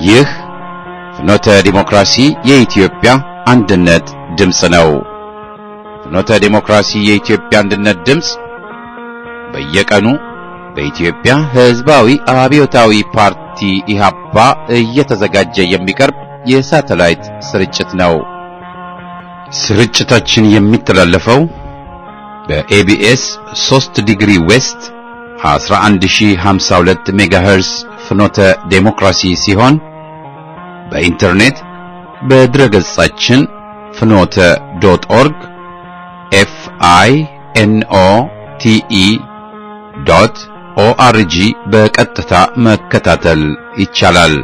ይህ ፍኖተ ዲሞክራሲ የኢትዮጵያ አንድነት ድምፅ ነው። ፍኖተ ዲሞክራሲ የኢትዮጵያ አንድነት ድምፅ በየቀኑ በኢትዮጵያ ሕዝባዊ አብዮታዊ ፓርቲ ኢህአፓ እየተዘጋጀ የሚቀርብ የሳተላይት ስርጭት ነው። ስርጭታችን የሚተላለፈው በኤቢኤስ 3 ዲግሪ ዌስት 11052 ሜጋሄርስ ፍኖተ ዴሞክራሲ ሲሆን በኢንተርኔት በድረገጻችን ፍኖተ ዶት ኦርግ ኤፍ አይ ኤን ኦ ቲ ኢ ዶት ኦአርጂ በቀጥታ መከታተል ይቻላል።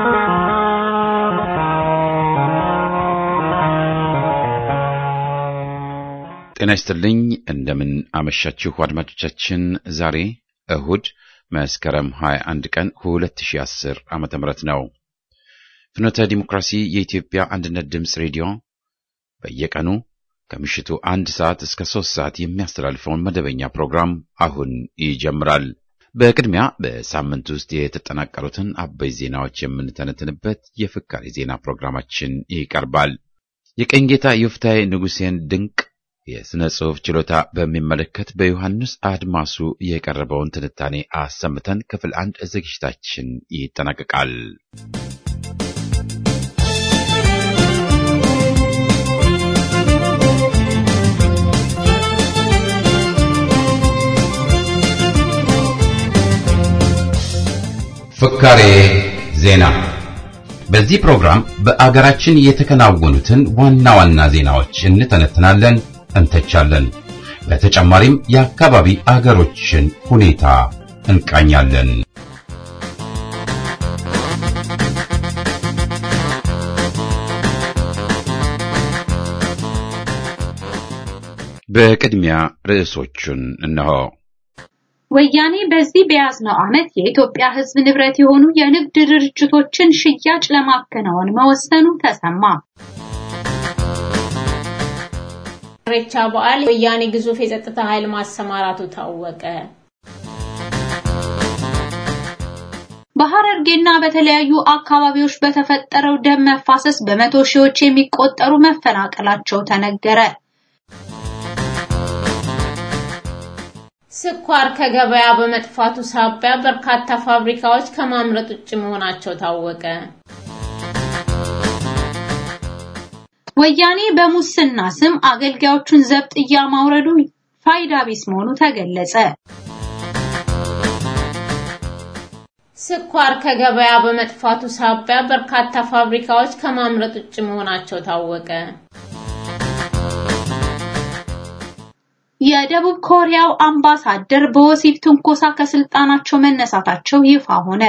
ጤና ይስጥልኝ። እንደምን አመሻችሁ አድማጮቻችን። ዛሬ እሁድ መስከረም 21 ቀን 2010 ዓመተ ምህረት ነው። ፍኖተ ዲሞክራሲ የኢትዮጵያ አንድነት ድምፅ ሬዲዮ በየቀኑ ከምሽቱ አንድ ሰዓት እስከ ሶስት ሰዓት የሚያስተላልፈውን መደበኛ ፕሮግራም አሁን ይጀምራል። በቅድሚያ በሳምንት ውስጥ የተጠናቀሩትን አበይ ዜናዎች የምንተነትንበት የፍካሪ ዜና ፕሮግራማችን ይቀርባል። የቀኝ ጌታ ዮፍታይ ንጉሴን ድንቅ የሥነ ጽሑፍ ችሎታ በሚመለከት በዮሐንስ አድማሱ የቀረበውን ትንታኔ አሰምተን ክፍል አንድ ዝግጅታችን ይጠናቀቃል። ፍካሬ ዜና። በዚህ ፕሮግራም በአገራችን የተከናወኑትን ዋና ዋና ዜናዎች እንተነትናለን፣ እንተቻለን። በተጨማሪም የአካባቢ አገሮችን ሁኔታ እንቃኛለን። በቅድሚያ ርዕሶቹን እነሆ። ወያኔ በዚህ በያዝነው ዓመት የኢትዮጵያ ሕዝብ ንብረት የሆኑ የንግድ ድርጅቶችን ሽያጭ ለማከናወን መወሰኑ ተሰማ። ኢሬቻ በዓል ወያኔ ግዙፍ የጸጥታ ኃይል ማሰማራቱ ታወቀ። በሐረርጌና በተለያዩ አካባቢዎች በተፈጠረው ደም መፋሰስ በመቶ ሺዎች የሚቆጠሩ መፈናቀላቸው ተነገረ። ስኳር ከገበያ በመጥፋቱ ሳቢያ በርካታ ፋብሪካዎች ከማምረት ውጭ መሆናቸው ታወቀ። ወያኔ በሙስና ስም አገልጋዮቹን ዘብጥያ ማውረዱ ፋይዳ ቢስ መሆኑ ተገለጸ። ስኳር ከገበያ በመጥፋቱ ሳቢያ በርካታ ፋብሪካዎች ከማምረት ውጭ መሆናቸው ታወቀ። የደቡብ ኮሪያው አምባሳደር በወሲብ ትንኮሳ ከስልጣናቸው መነሳታቸው ይፋ ሆነ።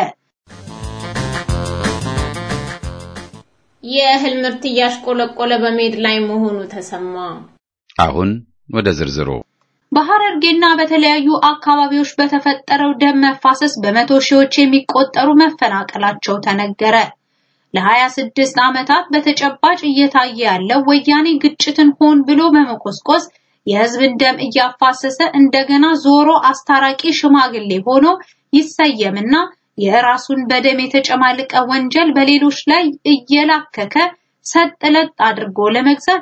የእህል ምርት እያሽቆለቆለ በመሄድ ላይ መሆኑ ተሰማ። አሁን ወደ ዝርዝሩ። በሐረርጌና በተለያዩ አካባቢዎች በተፈጠረው ደም መፋሰስ በመቶ ሺዎች የሚቆጠሩ መፈናቀላቸው ተነገረ። ለ26 ዓመታት በተጨባጭ እየታየ ያለው ወያኔ ግጭትን ሆን ብሎ በመቆስቆስ የህዝብን ደም እያፋሰሰ እንደገና ዞሮ አስታራቂ ሽማግሌ ሆኖ ይሰየምና የራሱን በደም የተጨማለቀ ወንጀል በሌሎች ላይ እየላከከ ሰጥለጥ አድርጎ ለመግዛት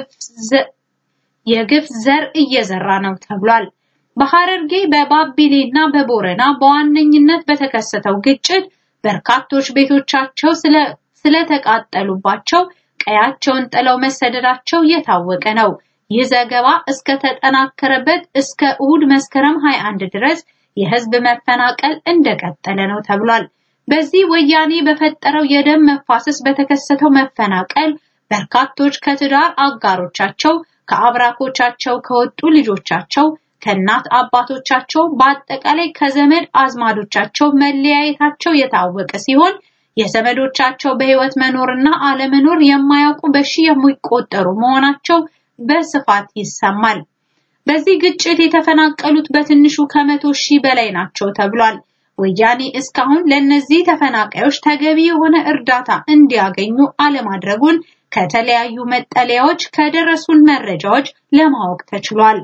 የግፍ ዘር እየዘራ ነው ተብሏል። በሐረርጌ በባቢሌና በቦረና በዋነኝነት በተከሰተው ግጭት በርካቶች ቤቶቻቸው ስለተቃጠሉባቸው ቀያቸውን ጥለው መሰደዳቸው የታወቀ ነው። ይህ ዘገባ እስከ ተጠናከረበት እስከ እሁድ መስከረም 21 ድረስ የህዝብ መፈናቀል እንደቀጠለ ነው ተብሏል። በዚህ ወያኔ በፈጠረው የደም መፋሰስ በተከሰተው መፈናቀል በርካቶች ከትዳር አጋሮቻቸው፣ ከአብራኮቻቸው ከወጡ ልጆቻቸው፣ ከእናት አባቶቻቸው፣ በአጠቃላይ ከዘመድ አዝማዶቻቸው መለያየታቸው የታወቀ ሲሆን የዘመዶቻቸው በህይወት መኖርና አለመኖር የማያውቁ በሺህ የሚቆጠሩ መሆናቸው በስፋት ይሰማል። በዚህ ግጭት የተፈናቀሉት በትንሹ ከመቶ ሺህ በላይ ናቸው ተብሏል። ወያኔ እስካሁን ለእነዚህ ተፈናቃዮች ተገቢ የሆነ እርዳታ እንዲያገኙ አለማድረጉን ከተለያዩ መጠለያዎች ከደረሱን መረጃዎች ለማወቅ ተችሏል።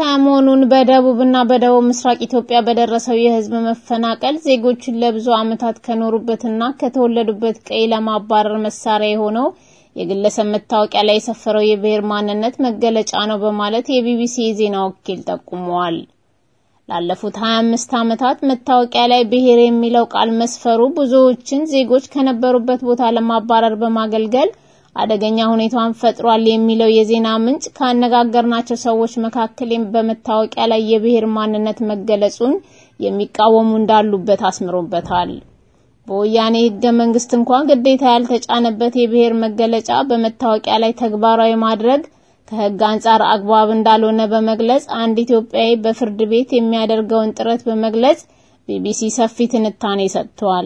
ሰሞኑን በደቡብና በደቡብ ምስራቅ ኢትዮጵያ በደረሰው የህዝብ መፈናቀል ዜጎችን ለብዙ ዓመታት ከኖሩበትና ከተወለዱበት ቀይ ለማባረር መሳሪያ የሆነው የግለሰብ መታወቂያ ላይ የሰፈረው የብሔር ማንነት መገለጫ ነው በማለት የቢቢሲ የዜና ወኪል ጠቁመዋል። ላለፉት 25 ዓመታት መታወቂያ ላይ ብሔር የሚለው ቃል መስፈሩ ብዙዎችን ዜጎች ከነበሩበት ቦታ ለማባረር በማገልገል አደገኛ ሁኔታን ፈጥሯል የሚለው የዜና ምንጭ ካነጋገርናቸው ሰዎች መካከል በመታወቂያ ላይ የብሔር ማንነት መገለጹን የሚቃወሙ እንዳሉበት አስምሮበታል። በወያኔ ህገ መንግስት እንኳን ግዴታ ያልተጫነበት የብሔር መገለጫ በመታወቂያ ላይ ተግባራዊ ማድረግ ከህግ አንጻር አግባብ እንዳልሆነ በመግለጽ አንድ ኢትዮጵያዊ በፍርድ ቤት የሚያደርገውን ጥረት በመግለጽ ቢቢሲ ሰፊ ትንታኔ ሰጥቷል።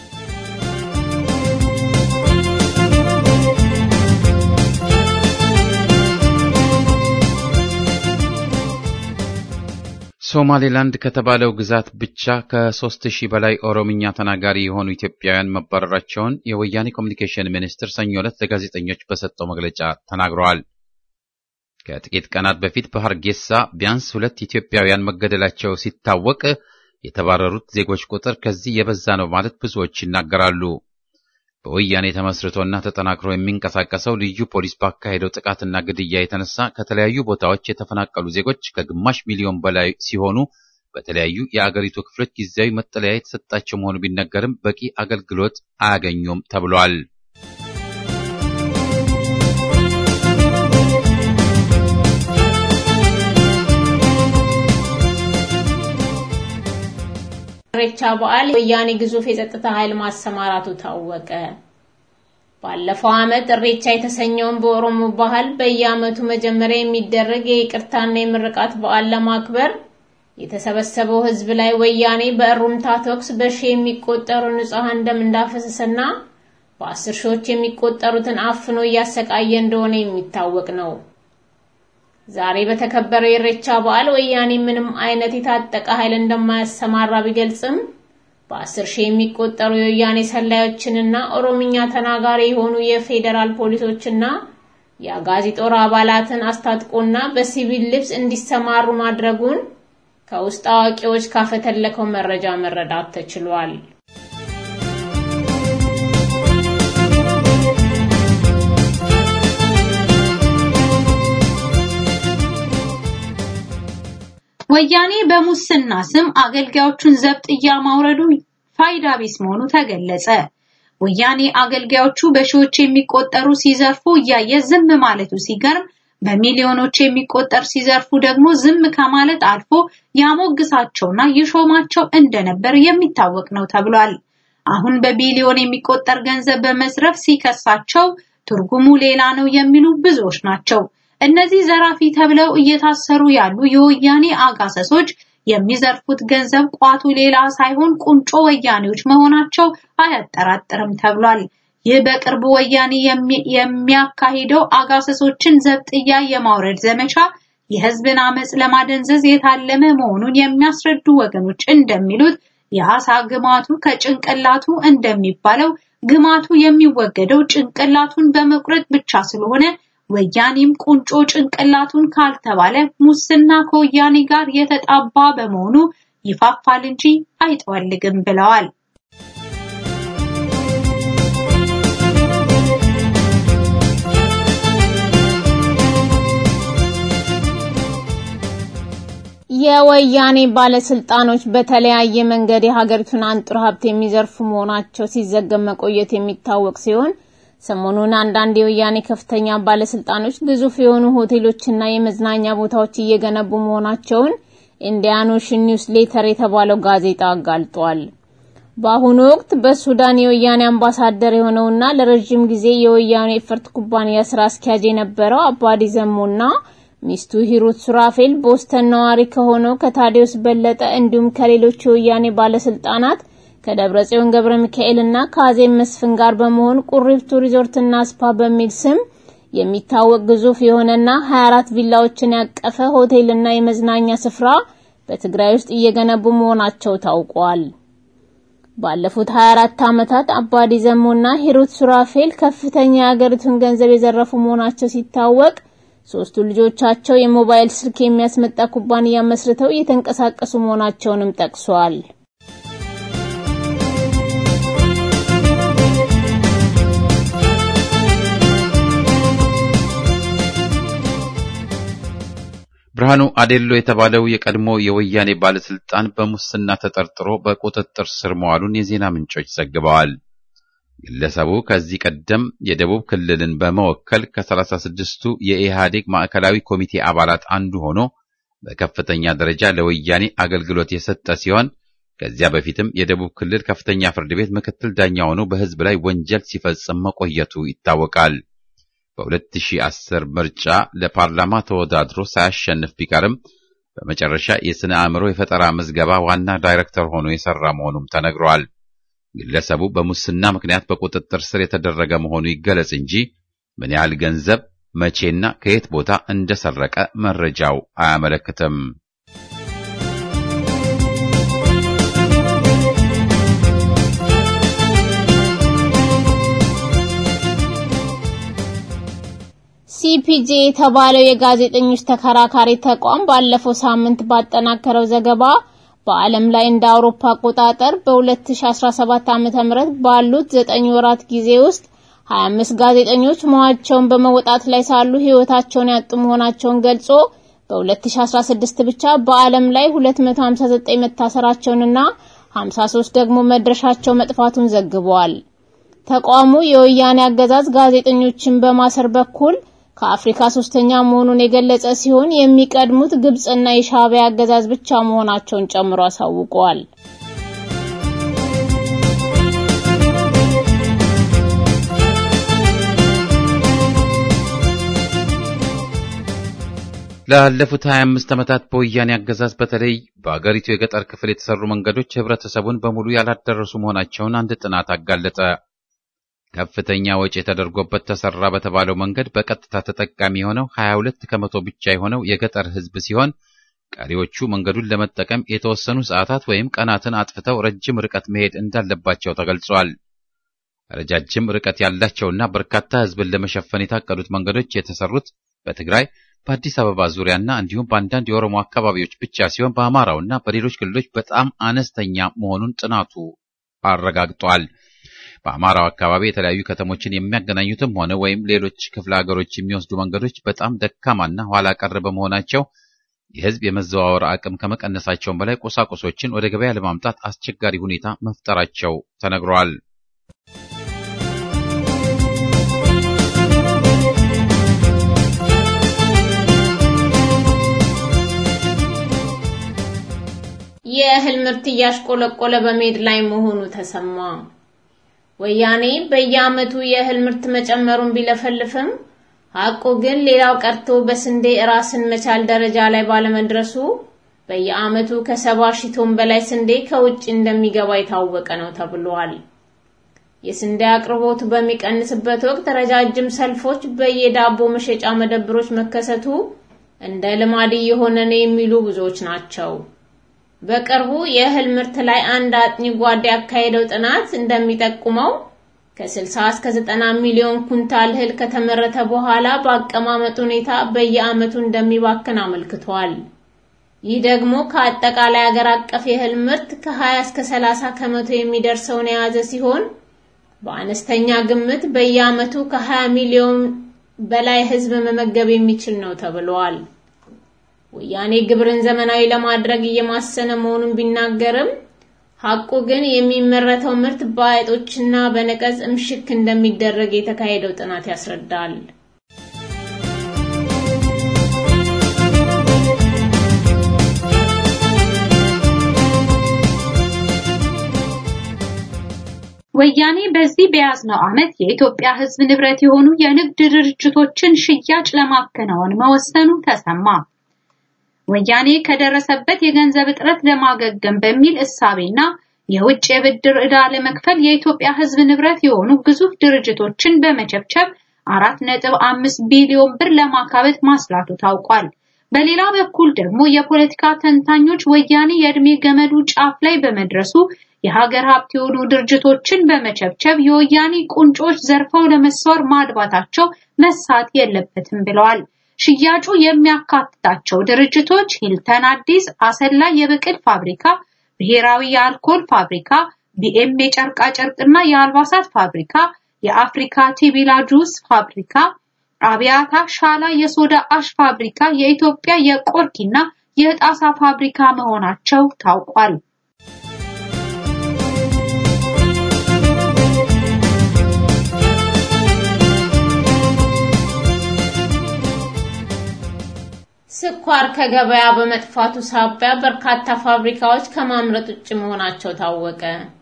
ሶማሌላንድ ከተባለው ግዛት ብቻ ከሶስት ሺህ በላይ ኦሮምኛ ተናጋሪ የሆኑ ኢትዮጵያውያን መባረራቸውን የወያኔ ኮሚኒኬሽን ሚኒስትር ሰኞ ዕለት ለጋዜጠኞች በሰጠው መግለጫ ተናግረዋል። ከጥቂት ቀናት በፊት በሐርጌሳ ቢያንስ ሁለት ኢትዮጵያውያን መገደላቸው ሲታወቅ የተባረሩት ዜጎች ቁጥር ከዚህ የበዛ ነው ማለት ብዙዎች ይናገራሉ። በወያኔ ተመስርቶና ተጠናክሮ የሚንቀሳቀሰው ልዩ ፖሊስ ባካሄደው ጥቃትና ግድያ የተነሳ ከተለያዩ ቦታዎች የተፈናቀሉ ዜጎች ከግማሽ ሚሊዮን በላይ ሲሆኑ በተለያዩ የአገሪቱ ክፍሎች ጊዜያዊ መጠለያ የተሰጣቸው መሆኑ ቢነገርም በቂ አገልግሎት አያገኙም ተብሏል። ኢሬቻ በዓል ወያኔ ግዙፍ የጸጥታ ኃይል ማሰማራቱ ታወቀ። ባለፈው ዓመት ኢሬቻ የተሰኘውን በኦሮሞ ባህል በየዓመቱ መጀመሪያ የሚደረግ የይቅርታና የምርቃት በዓል ለማክበር የተሰበሰበው ሕዝብ ላይ ወያኔ በእሩምታ ተኩስ በሺህ የሚቆጠሩ ንጹሐን ደም እንዳፈሰሰና በአስር ሺዎች የሚቆጠሩትን አፍኖ እያሰቃየ እንደሆነ የሚታወቅ ነው። ዛሬ በተከበረው የኢሬቻ በዓል ወያኔ ምንም አይነት የታጠቀ ኃይል እንደማያሰማራ ቢገልጽም በአስር ሺህ የሚቆጠሩ የወያኔ ሰላዮችንና ኦሮምኛ ተናጋሪ የሆኑ የፌዴራል ፖሊሶችና የአጋዚ ጦር አባላትን አስታጥቆና በሲቪል ልብስ እንዲሰማሩ ማድረጉን ከውስጥ አዋቂዎች ካፈተለከው መረጃ መረዳት ተችሏል። ወያኔ በሙስና ስም አገልጋዮቹን ዘብጥያ ማውረዱ ፋይዳ ቢስ መሆኑ ተገለጸ። ወያኔ አገልጋዮቹ በሺዎች የሚቆጠሩ ሲዘርፉ እያየ ዝም ማለቱ ሲገርም፣ በሚሊዮኖች የሚቆጠር ሲዘርፉ ደግሞ ዝም ከማለት አልፎ ያሞግሳቸውና ይሾማቸው እንደነበር የሚታወቅ ነው ተብሏል። አሁን በቢሊዮን የሚቆጠር ገንዘብ በመዝረፍ ሲከሳቸው ትርጉሙ ሌላ ነው የሚሉ ብዙዎች ናቸው። እነዚህ ዘራፊ ተብለው እየታሰሩ ያሉ የወያኔ አጋሰሶች የሚዘርፉት ገንዘብ ቋቱ ሌላ ሳይሆን ቁንጮ ወያኔዎች መሆናቸው አያጠራጥርም ተብሏል። ይህ በቅርቡ ወያኔ የሚያካሂደው አጋሰሶችን ዘብጥያ የማውረድ ዘመቻ የሕዝብን አመጽ ለማደንዘዝ የታለመ መሆኑን የሚያስረዱ ወገኖች እንደሚሉት የአሳ ግማቱ ከጭንቅላቱ እንደሚባለው ግማቱ የሚወገደው ጭንቅላቱን በመቁረጥ ብቻ ስለሆነ ወያኔም ቁንጮ ጭንቅላቱን ካልተባለ ሙስና ከወያኔ ጋር የተጣባ በመሆኑ ይፋፋል እንጂ አይጠወልግም ብለዋል። የወያኔ ባለስልጣኖች በተለያየ መንገድ የሀገሪቱን አንጡር ሀብት የሚዘርፉ መሆናቸው ሲዘገብ መቆየት የሚታወቅ ሲሆን ሰሞኑን አንዳንድ የወያኔ ከፍተኛ ባለስልጣኖች ግዙፍ የሆኑ ሆቴሎችና የመዝናኛ ቦታዎች እየገነቡ መሆናቸውን ኢንዲያን ኦሽን ኒውስ ሌተር የተባለው ጋዜጣ አጋልጧል። በአሁኑ ወቅት በሱዳን የወያኔ አምባሳደር የሆነውና ለረጅም ጊዜ የወያኔ ኤፈርት ኩባንያ ስራ አስኪያጅ የነበረው አባዲ ዘሞና ሚስቱ ሂሩት ሱራፌል ቦስተን ነዋሪ ከሆነው ከታዲዮስ በለጠ እንዲሁም ከሌሎች የወያኔ ባለስልጣናት ከደብረ ጽዮን ገብረ ሚካኤል እና ከአዜብ መስፍን ጋር በመሆን ቁሪፍቱ ሪዞርትና ስፓ በሚል ስም የሚታወቅ ግዙፍ የሆነና 24 ቪላዎችን ያቀፈ ሆቴልና የመዝናኛ ስፍራ በትግራይ ውስጥ እየገነቡ መሆናቸው ታውቋል። ባለፉት 24 ዓመታት አባዲ ዘሞና ሂሩት ሱራፌል ከፍተኛ የሀገሪቱን ገንዘብ የዘረፉ መሆናቸው ሲታወቅ ሶስቱ ልጆቻቸው የሞባይል ስልክ የሚያስመጣ ኩባንያ መስርተው እየተንቀሳቀሱ መሆናቸውንም ጠቅሷል። ብርሃኑ አዴሎ የተባለው የቀድሞ የወያኔ ባለስልጣን በሙስና ተጠርጥሮ በቁጥጥር ስር መዋሉን የዜና ምንጮች ዘግበዋል። ግለሰቡ ከዚህ ቀደም የደቡብ ክልልን በመወከል ከሰላሳ ስድስቱ የኢህአዴግ ማዕከላዊ ኮሚቴ አባላት አንዱ ሆኖ በከፍተኛ ደረጃ ለወያኔ አገልግሎት የሰጠ ሲሆን ከዚያ በፊትም የደቡብ ክልል ከፍተኛ ፍርድ ቤት ምክትል ዳኛ ሆኖ በሕዝብ ላይ ወንጀል ሲፈጽም መቆየቱ ይታወቃል። በ2010 ምርጫ ለፓርላማ ተወዳድሮ ሳያሸንፍ ቢቀርም በመጨረሻ የሥነ አእምሮ የፈጠራ ምዝገባ ዋና ዳይሬክተር ሆኖ የሠራ መሆኑም ተነግሯል። ግለሰቡ በሙስና ምክንያት በቁጥጥር ስር የተደረገ መሆኑ ይገለጽ እንጂ ምን ያህል ገንዘብ መቼና ከየት ቦታ እንደሰረቀ መረጃው አያመለክትም። ሲፒጄ የተባለው የጋዜጠኞች ተከራካሪ ተቋም ባለፈው ሳምንት ባጠናከረው ዘገባ በዓለም ላይ እንደ አውሮፓ አቆጣጠር በ2017 ዓ.ም ባሉት 9 ወራት ጊዜ ውስጥ 25 ጋዜጠኞች ሞታቸውን በመወጣት ላይ ሳሉ ሕይወታቸውን ያጡ መሆናቸውን ገልጾ በ2016 ብቻ በዓለም ላይ 259 መታሰራቸውንና 53 ደግሞ መድረሻቸው መጥፋቱን ዘግቧል። ተቋሙ የወያኔ አገዛዝ ጋዜጠኞችን በማሰር በኩል ከአፍሪካ ሶስተኛ መሆኑን የገለጸ ሲሆን የሚቀድሙት ግብጽና የሻዕቢያ አገዛዝ ብቻ መሆናቸውን ጨምሮ አሳውቀዋል። ላለፉት 25 ዓመታት በወያኔ አገዛዝ በተለይ በአገሪቱ የገጠር ክፍል የተሰሩ መንገዶች ህብረተሰቡን በሙሉ ያላደረሱ መሆናቸውን አንድ ጥናት አጋለጠ። ከፍተኛ ወጪ ተደርጎበት ተሰራ በተባለው መንገድ በቀጥታ ተጠቃሚ የሆነው 22 ከመቶ ብቻ የሆነው የገጠር ህዝብ ሲሆን ቀሪዎቹ መንገዱን ለመጠቀም የተወሰኑ ሰዓታት ወይም ቀናትን አጥፍተው ረጅም ርቀት መሄድ እንዳለባቸው ተገልጿል። ረጃጅም ርቀት ያላቸውና በርካታ ህዝብን ለመሸፈን የታቀዱት መንገዶች የተሰሩት በትግራይ በአዲስ አበባ ዙሪያና እንዲሁም በአንዳንድ የኦሮሞ አካባቢዎች ብቻ ሲሆን በአማራውና በሌሎች ክልሎች በጣም አነስተኛ መሆኑን ጥናቱ አረጋግጧል። በአማራው አካባቢ የተለያዩ ከተሞችን የሚያገናኙትም ሆነ ወይም ሌሎች ክፍለ ሀገሮች የሚወስዱ መንገዶች በጣም ደካማና ኋላ ቀር በመሆናቸው የህዝብ የመዘዋወር አቅም ከመቀነሳቸውም በላይ ቁሳቁሶችን ወደ ገበያ ለማምጣት አስቸጋሪ ሁኔታ መፍጠራቸው ተነግሯል። የእህል ምርት እያሽቆለቆለ በመሄድ ላይ መሆኑ ተሰማ። ወያኔ በየዓመቱ የእህል ምርት መጨመሩን ቢለፈልፍም ሐቁ ግን ሌላው ቀርቶ በስንዴ ራስን መቻል ደረጃ ላይ ባለመድረሱ በየዓመቱ ከሰባ ሺህ ቶን በላይ ስንዴ ከውጭ እንደሚገባ የታወቀ ነው ተብሏል። የስንዴ አቅርቦቱ በሚቀንስበት ወቅት ረጃጅም ሰልፎች በየዳቦ መሸጫ መደብሮች መከሰቱ እንደ ልማድ እየሆነ ነው የሚሉ ብዙዎች ናቸው። በቅርቡ የእህል ምርት ላይ አንድ አጥኚ ጓዴ ያካሄደው ጥናት እንደሚጠቁመው ከ60 እስከ 90 ሚሊዮን ኩንታል እህል ከተመረተ በኋላ በአቀማመጥ ሁኔታ በየዓመቱ እንደሚባክን አመልክቷል። ይህ ደግሞ ከአጠቃላይ አገር አቀፍ የእህል ምርት ከ20 እስከ 30 ከመቶ የሚደርሰውን የያዘ ሲሆን በአነስተኛ ግምት በየዓመቱ ከ20 ሚሊዮን በላይ ሕዝብ መመገብ የሚችል ነው ተብሏል። ወያኔ ግብርን ዘመናዊ ለማድረግ እየማሰነ መሆኑን ቢናገርም ሐቁ ግን የሚመረተው ምርት በአይጦችና በነቀዝ እምሽክ እንደሚደረግ የተካሄደው ጥናት ያስረዳል። ወያኔ በዚህ በያዝነው ዓመት የኢትዮጵያ ሕዝብ ንብረት የሆኑ የንግድ ድርጅቶችን ሽያጭ ለማከናወን መወሰኑ ተሰማ። ወያኔ ከደረሰበት የገንዘብ እጥረት ለማገገም በሚል እሳቤና የውጭ የብድር ዕዳ ለመክፈል የኢትዮጵያ ሕዝብ ንብረት የሆኑ ግዙፍ ድርጅቶችን በመቸብቸብ 4.5 ቢሊዮን ብር ለማካበት ማስላቱ ታውቋል። በሌላ በኩል ደግሞ የፖለቲካ ተንታኞች ወያኔ የእድሜ ገመዱ ጫፍ ላይ በመድረሱ የሀገር ሀብት የሆኑ ድርጅቶችን በመቸብቸብ የወያኔ ቁንጮች ዘርፈው ለመሰወር ማድባታቸው መሳት የለበትም ብለዋል። ሽያጩ የሚያካትታቸው ድርጅቶች ሂልተን አዲስ፣ አሰላ የብቅል ፋብሪካ፣ ብሔራዊ የአልኮል ፋብሪካ፣ ቢኤም የጨርቃ ጨርቅና የአልባሳት ፋብሪካ፣ የአፍሪካ ቲቢላ ጁስ ፋብሪካ፣ አብያታ ሻላ የሶዳ አሽ ፋብሪካ፣ የኢትዮጵያ የቆርኪና የጣሳ ፋብሪካ መሆናቸው ታውቋል። ስኳር ከገበያ በመጥፋቱ ሳቢያ በርካታ ፋብሪካዎች ከማምረት ውጭ መሆናቸው ታወቀ።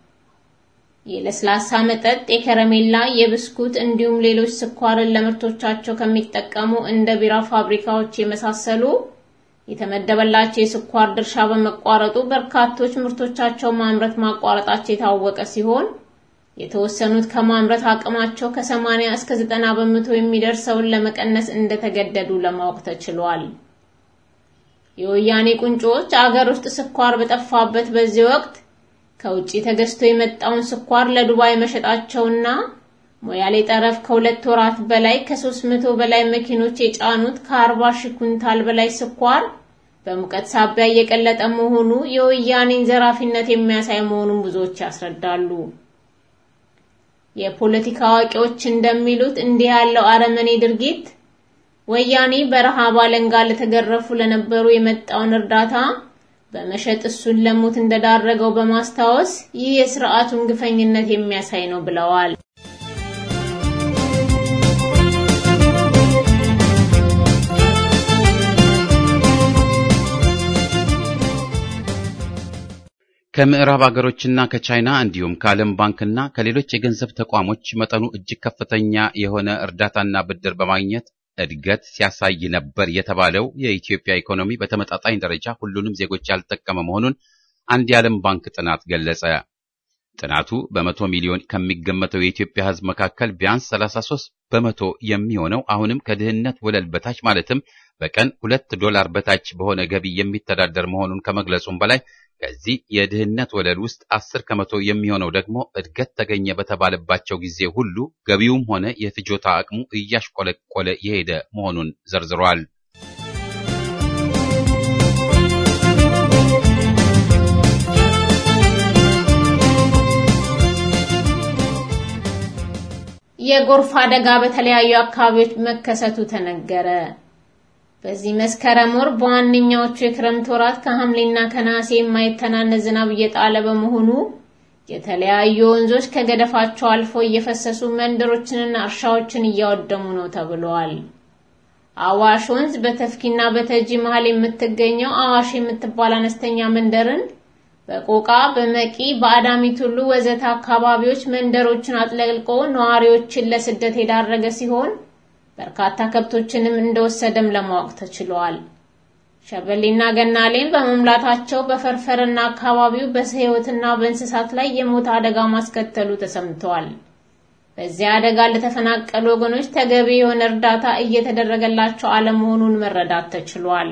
የለስላሳ መጠጥ፣ የከረሜላ፣ የብስኩት እንዲሁም ሌሎች ስኳርን ለምርቶቻቸው ከሚጠቀሙ እንደ ቢራ ፋብሪካዎች የመሳሰሉ የተመደበላቸው የስኳር ድርሻ በመቋረጡ በርካቶች ምርቶቻቸውን ማምረት ማቋረጣቸው የታወቀ ሲሆን የተወሰኑት ከማምረት አቅማቸው ከ80 እስከ 90 በመቶ የሚደርሰውን ለመቀነስ እንደተገደዱ ለማወቅ ተችሏል። የወያኔ ቁንጮዎች አገር ውስጥ ስኳር በጠፋበት በዚህ ወቅት ከውጪ ተገዝቶ የመጣውን ስኳር ለዱባይ መሸጣቸውና ሞያሌ ጠረፍ ከሁለት ወራት በላይ ከ300 በላይ መኪኖች የጫኑት ከ40 ሺህ ኩንታል በላይ ስኳር በሙቀት ሳቢያ እየቀለጠ መሆኑ የወያኔን ዘራፊነት የሚያሳይ መሆኑን ብዙዎች ያስረዳሉ። የፖለቲካ አዋቂዎች እንደሚሉት እንዲህ ያለው አረመኔ ድርጊት ወያኔ በረሃብ አለንጋ ለተገረፉ ለነበሩ የመጣውን እርዳታ በመሸጥ እሱን ለሞት እንደዳረገው በማስታወስ ይህ የስርዓቱን ግፈኝነት የሚያሳይ ነው ብለዋል። ከምዕራብ አገሮችና ከቻይና እንዲሁም ከዓለም ባንክና ከሌሎች የገንዘብ ተቋሞች መጠኑ እጅግ ከፍተኛ የሆነ እርዳታና ብድር በማግኘት እድገት ሲያሳይ ነበር የተባለው የኢትዮጵያ ኢኮኖሚ በተመጣጣኝ ደረጃ ሁሉንም ዜጎች ያልጠቀመ መሆኑን አንድ የዓለም ባንክ ጥናት ገለጸ። ጥናቱ በመቶ ሚሊዮን ከሚገመተው የኢትዮጵያ ሕዝብ መካከል ቢያንስ 33 በመቶ የሚሆነው አሁንም ከድህነት ወለል በታች ማለትም በቀን ሁለት ዶላር በታች በሆነ ገቢ የሚተዳደር መሆኑን ከመግለጹም በላይ ከዚህ የድህነት ወለል ውስጥ አስር ከመቶ የሚሆነው ደግሞ እድገት ተገኘ በተባለባቸው ጊዜ ሁሉ ገቢውም ሆነ የፍጆታ አቅሙ እያሽቆለቆለ የሄደ መሆኑን ዘርዝሯል። የጎርፍ አደጋ በተለያዩ አካባቢዎች መከሰቱ ተነገረ። በዚህ መስከረም ወር በዋነኛዎቹ የክረምት ወራት ከሐምሌና ከነሐሴ የማይተናነስ ዝናብ እየጣለ በመሆኑ የተለያዩ ወንዞች ከገደፋቸው አልፎ እየፈሰሱ መንደሮችንና እርሻዎችን እያወደሙ ነው ተብሏል። አዋሽ ወንዝ በተፍኪና በተጂ መሃል የምትገኘው አዋሽ የምትባል አነስተኛ መንደርን በቆቃ፣ በመቂ፣ በአዳሚ ቱሉ ወዘተ አካባቢዎች መንደሮችን አጥለቅልቆ ነዋሪዎችን ለስደት የዳረገ ሲሆን በርካታ ከብቶችንም እንደወሰደም ለማወቅ ተችሏል። ሸበሌና ገናሌን በመሙላታቸው በፈርፈርና አካባቢው በሕይወትና በእንስሳት ላይ የሞት አደጋ ማስከተሉ ተሰምቷል። በዚያ አደጋ ለተፈናቀሉ ወገኖች ተገቢ የሆነ እርዳታ እየተደረገላቸው አለመሆኑን መረዳት ተችሏል።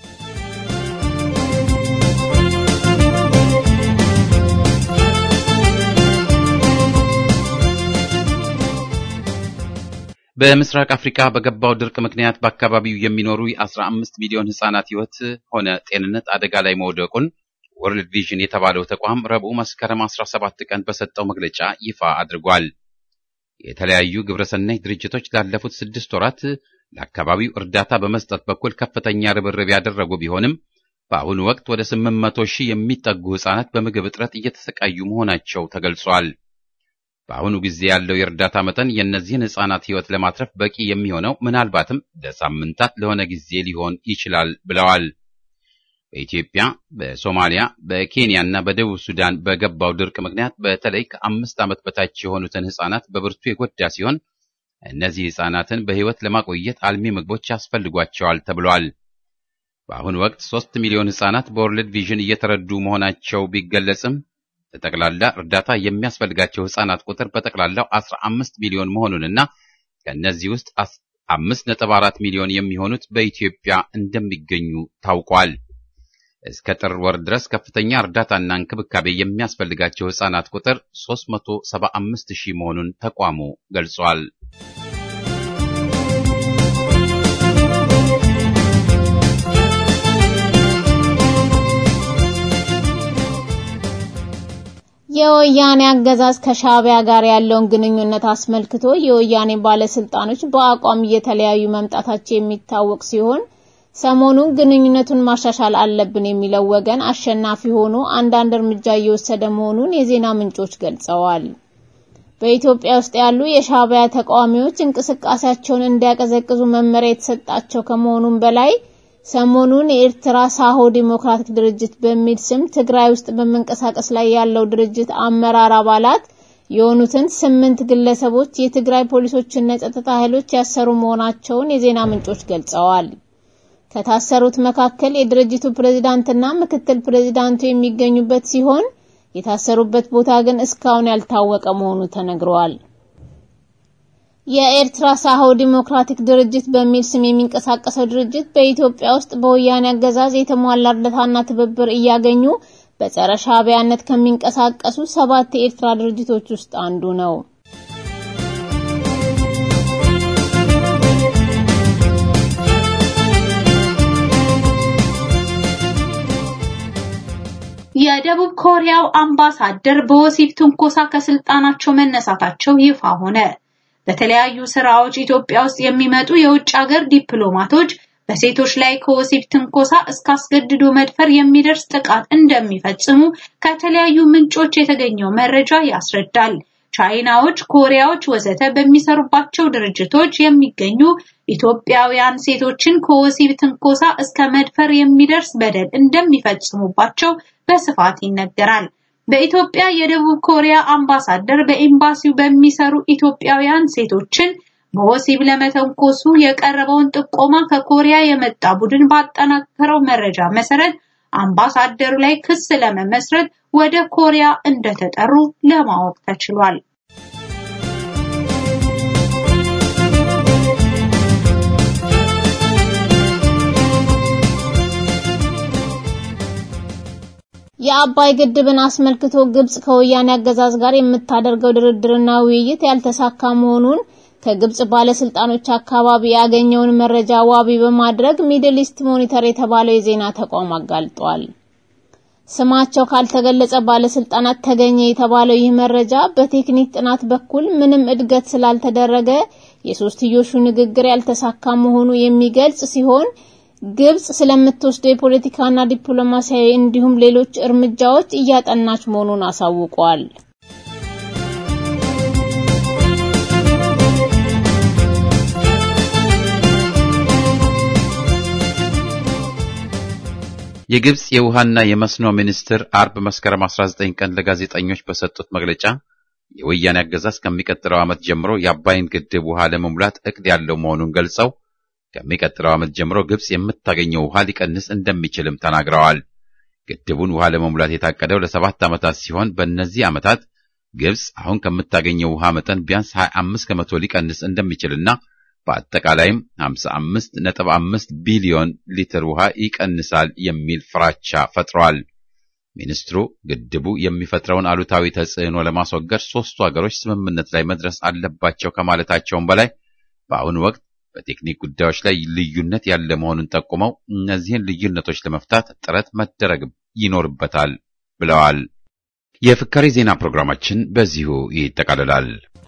በምስራቅ አፍሪካ በገባው ድርቅ ምክንያት በአካባቢው የሚኖሩ የ15 ሚሊዮን ህጻናት ህይወት ሆነ ጤንነት አደጋ ላይ መውደቁን ወርልድ ቪዥን የተባለው ተቋም ረቡዕ መስከረም 17 ቀን በሰጠው መግለጫ ይፋ አድርጓል። የተለያዩ ግብረሰናይ ድርጅቶች ላለፉት ስድስት ወራት ለአካባቢው እርዳታ በመስጠት በኩል ከፍተኛ ርብርብ ያደረጉ ቢሆንም በአሁኑ ወቅት ወደ 800 ሺህ የሚጠጉ ህጻናት በምግብ እጥረት እየተሰቃዩ መሆናቸው ተገልጿል። በአሁኑ ጊዜ ያለው የእርዳታ መጠን የእነዚህን ህጻናት ህይወት ለማትረፍ በቂ የሚሆነው ምናልባትም ለሳምንታት ለሆነ ጊዜ ሊሆን ይችላል ብለዋል። በኢትዮጵያ፣ በሶማሊያ፣ በኬንያ እና በደቡብ ሱዳን በገባው ድርቅ ምክንያት በተለይ ከአምስት ዓመት በታች የሆኑትን ህጻናት በብርቱ የጎዳ ሲሆን እነዚህ ህጻናትን በህይወት ለማቆየት አልሚ ምግቦች ያስፈልጓቸዋል ተብሏል። በአሁኑ ወቅት ሶስት ሚሊዮን ህጻናት በወርልድ ቪዥን እየተረዱ መሆናቸው ቢገለጽም ለጠቅላላ እርዳታ የሚያስፈልጋቸው ህጻናት ቁጥር በጠቅላላው 15 ሚሊዮን መሆኑንና ከእነዚህ ውስጥ 5.4 ሚሊዮን የሚሆኑት በኢትዮጵያ እንደሚገኙ ታውቋል። እስከ ጥር ወር ድረስ ከፍተኛ እርዳታና እንክብካቤ የሚያስፈልጋቸው ህጻናት ቁጥር 375 ሺህ መሆኑን ተቋሙ ገልጿል። የወያኔ አገዛዝ ከሻዕቢያ ጋር ያለውን ግንኙነት አስመልክቶ የወያኔ ባለስልጣኖች በአቋም እየተለያዩ መምጣታቸው የሚታወቅ ሲሆን ሰሞኑን ግንኙነቱን ማሻሻል አለብን የሚለው ወገን አሸናፊ ሆኖ አንዳንድ እርምጃ እየወሰደ መሆኑን የዜና ምንጮች ገልጸዋል። በኢትዮጵያ ውስጥ ያሉ የሻዕቢያ ተቃዋሚዎች እንቅስቃሴያቸውን እንዲያቀዘቅዙ መመሪያ የተሰጣቸው ከመሆኑም በላይ ሰሞኑን የኤርትራ ሳሆ ዲሞክራቲክ ድርጅት በሚል ስም ትግራይ ውስጥ በመንቀሳቀስ ላይ ያለው ድርጅት አመራር አባላት የሆኑትን ስምንት ግለሰቦች የትግራይ ፖሊሶችና የጸጥታ ኃይሎች ያሰሩ መሆናቸውን የዜና ምንጮች ገልጸዋል። ከታሰሩት መካከል የድርጅቱ ፕሬዝዳንትና ምክትል ፕሬዝዳንቱ የሚገኙበት ሲሆን የታሰሩበት ቦታ ግን እስካሁን ያልታወቀ መሆኑ ተነግሯል። የኤርትራ ሳሆ ዲሞክራቲክ ድርጅት በሚል ስም የሚንቀሳቀሰው ድርጅት በኢትዮጵያ ውስጥ በወያኔ አገዛዝ የተሟላ እርዳታና ትብብር እያገኙ በጸረ ሻዕቢያነት ከሚንቀሳቀሱ ሰባት የኤርትራ ድርጅቶች ውስጥ አንዱ ነው። የደቡብ ኮሪያው አምባሳደር በወሲብ ትንኮሳ ከስልጣናቸው መነሳታቸው ይፋ ሆነ። በተለያዩ ስራዎች ኢትዮጵያ ውስጥ የሚመጡ የውጭ ሀገር ዲፕሎማቶች በሴቶች ላይ ከወሲብ ትንኮሳ እስከ አስገድዶ መድፈር የሚደርስ ጥቃት እንደሚፈጽሙ ከተለያዩ ምንጮች የተገኘው መረጃ ያስረዳል። ቻይናዎች፣ ኮሪያዎች ወዘተ በሚሰሩባቸው ድርጅቶች የሚገኙ ኢትዮጵያውያን ሴቶችን ከወሲብ ትንኮሳ እስከ መድፈር የሚደርስ በደል እንደሚፈጽሙባቸው በስፋት ይነገራል። በኢትዮጵያ የደቡብ ኮሪያ አምባሳደር በኤምባሲው በሚሰሩ ኢትዮጵያውያን ሴቶችን በወሲብ ለመተንኮሱ የቀረበውን ጥቆማ ከኮሪያ የመጣ ቡድን ባጠናከረው መረጃ መሰረት አምባሳደሩ ላይ ክስ ለመመስረት ወደ ኮሪያ እንደተጠሩ ለማወቅ ተችሏል። የአባይ ግድብን አስመልክቶ ግብጽ ከወያኔ አገዛዝ ጋር የምታደርገው ድርድርና ውይይት ያልተሳካ መሆኑን ከግብጽ ባለስልጣኖች አካባቢ ያገኘውን መረጃ ዋቢ በማድረግ ሚድል ኢስት ሞኒተር የተባለው የዜና ተቋም አጋልጧል። ስማቸው ካልተገለጸ ባለስልጣናት ተገኘ የተባለው ይህ መረጃ በቴክኒክ ጥናት በኩል ምንም እድገት ስላልተደረገ የሶስትዮሹ ንግግር ያልተሳካ መሆኑ የሚገልጽ ሲሆን ግብጽ ስለምትወስደው የፖለቲካና ዲፕሎማሲያዊ እንዲሁም ሌሎች እርምጃዎች እያጠናች መሆኑን አሳውቋል። የግብጽ የውሃና የመስኖ ሚኒስትር አርብ መስከረም 19 ቀን ለጋዜጠኞች በሰጡት መግለጫ የወያኔ አገዛዝ ከሚቀጥለው ዓመት ጀምሮ የአባይን ግድብ ውሃ ለመሙላት እቅድ ያለው መሆኑን ገልጸው ከሚቀጥለው ዓመት ጀምሮ ግብጽ የምታገኘው ውሃ ሊቀንስ እንደሚችልም ተናግረዋል። ግድቡን ውሃ ለመሙላት የታቀደው ለሰባት ዓመታት ሲሆን በእነዚህ ዓመታት ግብጽ አሁን ከምታገኘው ውሃ መጠን ቢያንስ 25 ከመቶ ሊቀንስ እንደሚችልና በአጠቃላይም 55.5 ቢሊዮን ሊትር ውሃ ይቀንሳል የሚል ፍራቻ ፈጥሯል። ሚኒስትሩ ግድቡ የሚፈጥረውን አሉታዊ ተጽዕኖ ለማስወገድ ሦስቱ ሀገሮች ስምምነት ላይ መድረስ አለባቸው ከማለታቸውም በላይ በአሁኑ ወቅት በቴክኒክ ጉዳዮች ላይ ልዩነት ያለ መሆኑን ጠቁመው እነዚህን ልዩነቶች ለመፍታት ጥረት መደረግ ይኖርበታል ብለዋል። የፍካሬ ዜና ፕሮግራማችን በዚሁ ይጠቃልላል።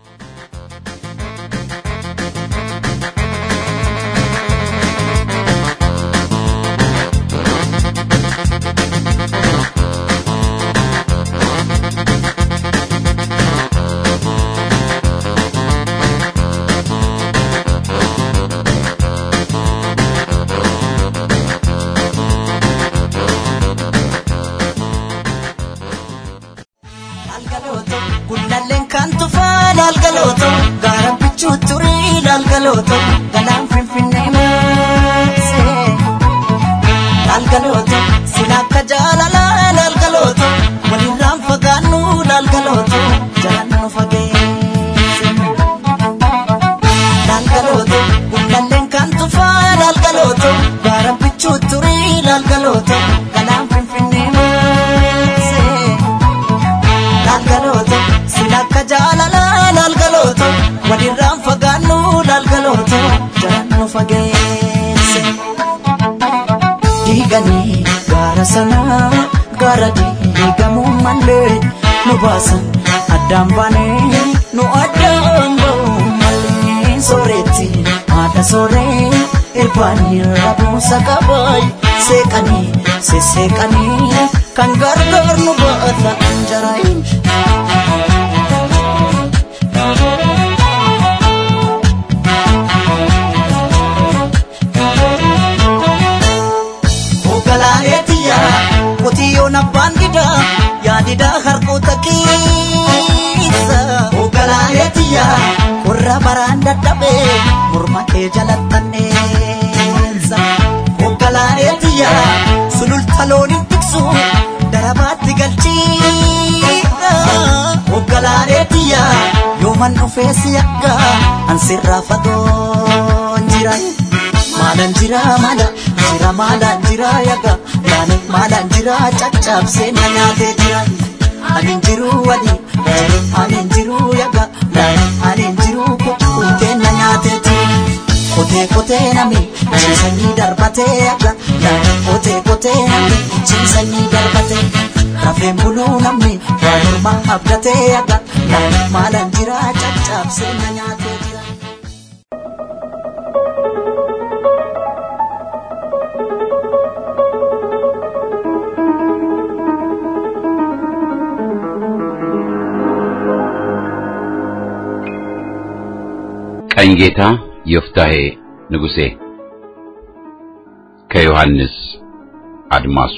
Lalgalooto galaan finfinnee maasee Lalgalooto sila akka jaalalaa lalgalooto walirraan fagaannu lalgalooto jalaan nu fageesse Lalgalooto gullalleen kan tufaa lalgalooto gaara bichuu turii lalgalooto galaan finfinnee maasee Lalgalooto sila akka jaalalaa lalgalooto walirraan fagaannu lalgalooto jalaan nu fageesse. Diiganii gaara sanaa gaara diigamuu malee nu baasan addaan baanee nu addaan ba'u malee sooretti haadha sooree irbaanii rabuusa qabaay seeqanii sesseeqanii kan gargaar nu baata jaraayin. Hoogganaaneetiya qotiyyoon abbaan didaa yaadidaa harkoota keessa. Hoogganaaneetiya qorra baraan dadhabee morma kee jalattanneessa. Hoogganaaneetiya sululta looniin tiksu darabaatti galchiidha. Hoogganaaneetiya yooman dhufee si akka ansirraa fagoon jira. Maalaan jira maala jira maalaan jira yaga yaani maalaan jira caccabsee na nyaatee jira. Ani jiru wali ani jiru yaga yaani ani jiru kuttee na nyaatee jira. Kotee kotee nami ciisanii darbatee yaga yaani kotee kotee nami ciisanii darbatee. Rafeen buluu namni waa morma abdatee yaga yaani maalaan jira caccabsee na nyaatee jira. ቀኝጌታ ዮፍታሔ ንጉሴ ከዮሐንስ አድማሱ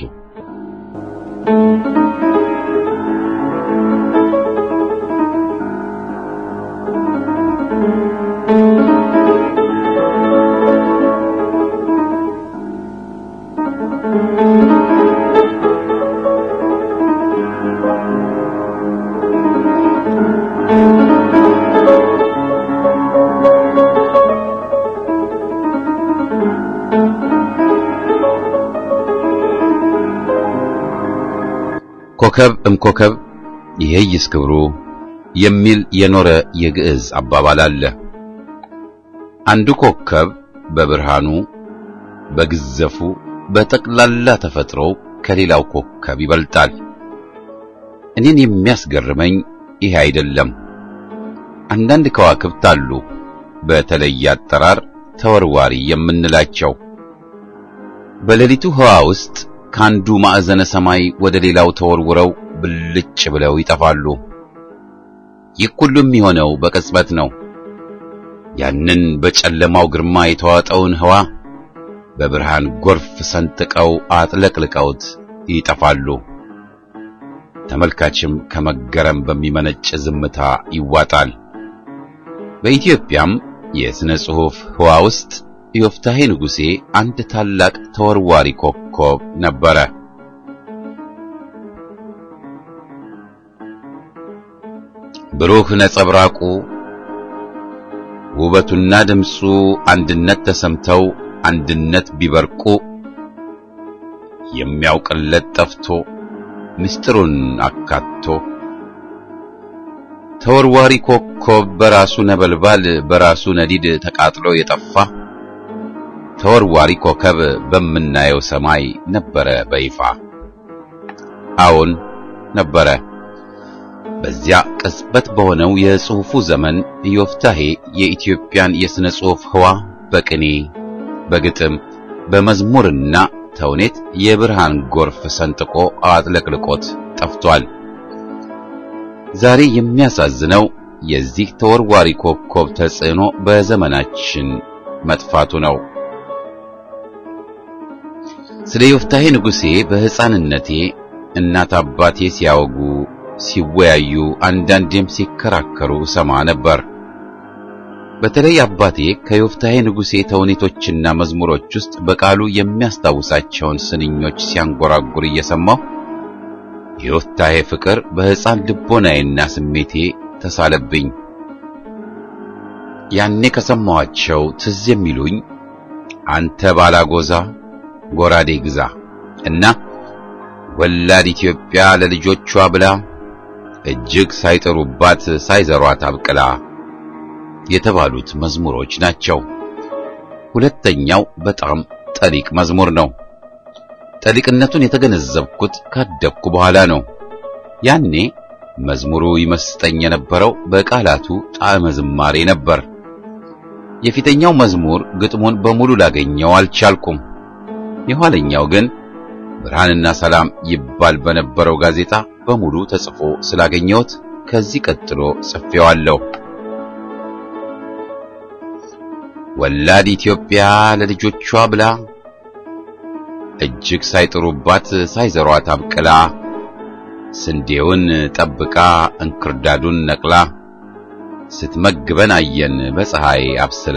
ኮከብ እምኮከብ ይሄይስ ክብሩ የሚል የኖረ የግዕዝ አባባል አለ። አንዱ ኮከብ በብርሃኑ፣ በግዘፉ፣ በጠቅላላ ተፈጥሮው ከሌላው ኮከብ ይበልጣል። እኔን የሚያስገርመኝ ይሄ አይደለም። አንዳንድ ከዋክብት አሉ፣ በተለየ አጠራር ተወርዋሪ የምንላቸው በሌሊቱ ህዋ ውስጥ ከአንዱ ማዕዘነ ሰማይ ወደ ሌላው ተወርውረው ብልጭ ብለው ይጠፋሉ። ይህ ሁሉ የሚሆነው በቅጽበት ነው። ያንን በጨለማው ግርማ የተዋጠውን ህዋ በብርሃን ጎርፍ ሰንጥቀው አጥለቅልቀውት ይጠፋሉ። ተመልካችም ከመገረም በሚመነጭ ዝምታ ይዋጣል። በኢትዮጵያም የሥነ ጽሑፍ ህዋ ውስጥ ዮፍታሔ ንጉሴ አንድ ታላቅ ተወርዋሪ ኮከብ ነበረ። ብሩህ ነጸብራቁ ውበቱና ድምፁ አንድነት ተሰምተው አንድነት ቢበርቁ የሚያውቅለት ጠፍቶ ምስጢሩን አካቶ ተወርዋሪ ኮከብ በራሱ ነበልባል በራሱ ነዲድ ተቃጥሎ የጠፋ ተወርዋሪ ኮከብ በምናየው ሰማይ ነበረ በይፋ። አዎን ነበረ። በዚያ ቅጽበት በሆነው የጽሑፉ ዘመን ዮፍታሔ የኢትዮጵያን የሥነ ጽሑፍ ህዋ በቅኔ በግጥም በመዝሙርና ተውኔት የብርሃን ጎርፍ ሰንጥቆ አጥለቅልቆት ጠፍቷል። ዛሬ የሚያሳዝነው የዚህ ተወርዋሪ ኮከብ ተጽዕኖ በዘመናችን መጥፋቱ ነው። ስለ ዮፍታሔ ንጉሴ በሕፃንነቴ እናት አባቴ ሲያወጉ ሲወያዩ አንዳንዴም ሲከራከሩ ሰማ ነበር። በተለይ አባቴ ከዮፍታሔ ንጉሴ ተውኔቶችና መዝሙሮች ውስጥ በቃሉ የሚያስታውሳቸውን ስንኞች ሲያንጎራጉር እየሰማሁ የዮፍታሔ ፍቅር በሕፃን ልቦናዬና ስሜቴ ተሳለብኝ። ያኔ ከሰማኋቸው ትዝ የሚሉኝ አንተ ባላጎዛ ጎራዴ ግዛ እና ወላድ ኢትዮጵያ ለልጆቿ ብላ እጅግ ሳይጠሩባት ሳይዘሯት አብቅላ የተባሉት መዝሙሮች ናቸው። ሁለተኛው በጣም ጠሊቅ መዝሙር ነው። ጠሊቅነቱን የተገነዘብኩት ካደግኩ በኋላ ነው። ያኔ መዝሙሩ ይመስጠኝ የነበረው በቃላቱ ጣዕመ ዝማሬ ነበር። የፊተኛው መዝሙር ግጥሙን በሙሉ ላገኘው አልቻልኩም። የኋለኛው ግን ብርሃንና ሰላም ይባል በነበረው ጋዜጣ በሙሉ ተጽፎ ስላገኘሁት ከዚህ ቀጥሎ ጽፌዋለሁ። ወላድ ኢትዮጵያ ለልጆቿ ብላ እጅግ ሳይጥሩባት ሳይዘሯት አብቅላ ስንዴውን ጠብቃ እንክርዳዱን ነቅላ ስትመግበን አየን በፀሐይ አብስላ።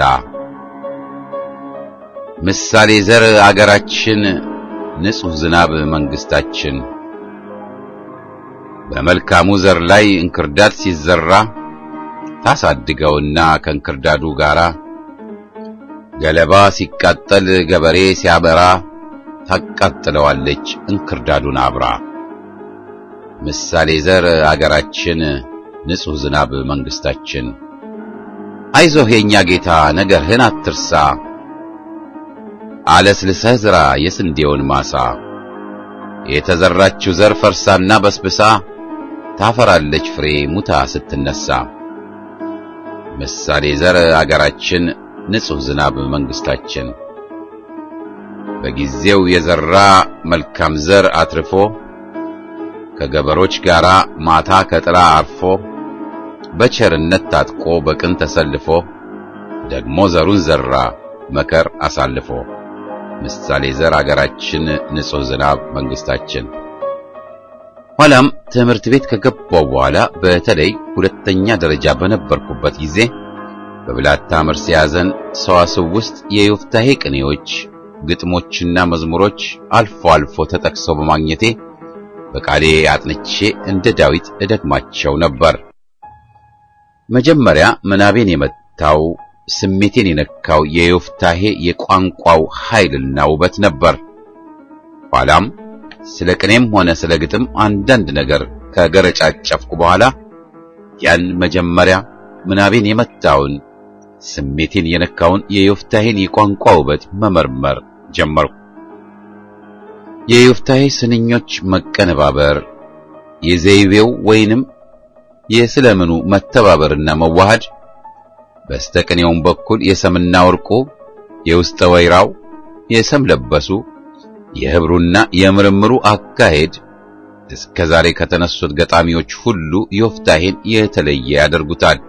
ምሳሌ ዘር አገራችን ንጹሕ ዝናብ መንግስታችን በመልካሙ ዘር ላይ እንክርዳድ ሲዘራ ታሳድገውና ከእንክርዳዱ ጋራ ገለባ ሲቃጠል ገበሬ ሲያበራ ታቃጥለዋለች እንክርዳዱን አብራ። ምሳሌ ዘር አገራችን ንጹሕ ዝናብ መንግስታችን። አይዞህ የኛ ጌታ ነገርህን አትርሳ፣ አለስልሰህ ዝራ የስንዴውን ማሳ። የተዘራችው ዘር ፈርሳና በስብሳ ታፈራለች ፍሬ ሙታ ስትነሳ። ምሳሌ ዘር አገራችን ንጹሕ ዝናብ መንግስታችን። በጊዜው የዘራ መልካም ዘር አትርፎ ከገበሮች ጋር ማታ ከጥላ አርፎ በቸርነት ታጥቆ በቅን ተሰልፎ ደግሞ ዘሩን ዘራ መከር አሳልፎ። ምሳሌ ዘር አገራችን ንጹሕ ዝናብ መንግስታችን። ኋላም ትምህርት ቤት ከገባው በኋላ በተለይ ሁለተኛ ደረጃ በነበርኩበት ጊዜ በብላታ መርሴ ያዘን ሰዋስው ውስጥ የዮፍታሔ ቅኔዎች፣ ግጥሞችና መዝሙሮች አልፎ አልፎ ተጠቅሰው በማግኘቴ በቃሌ አጥንቼ እንደ ዳዊት እደግማቸው ነበር። መጀመሪያ ምናቤን የመታው ስሜቴን የነካው የዮፍታሔ የቋንቋው ኃይልና ውበት ነበር። ኋላም ስለ ቅኔም ሆነ ስለ ግጥም አንዳንድ ነገር ከገረጫጨፍኩ በኋላ ያን መጀመሪያ ምናቤን የመታውን ስሜቴን የነካውን የዮፍታሔን የቋንቋ ውበት መመርመር ጀመርኩ። የዮፍታሔ ስንኞች መቀነባበር፣ የዘይቤው ወይንም የስለምኑ መተባበርና መዋሃድ፣ በስተቅኔውም በኩል የሰምና ወርቁ፣ የውስጠ ወይራው፣ የሰም ለበሱ፣ የህብሩና የምርምሩ አካሄድ እስከ ዛሬ ከተነሱት ገጣሚዎች ሁሉ ዮፍታሔን የተለየ ያደርጉታል።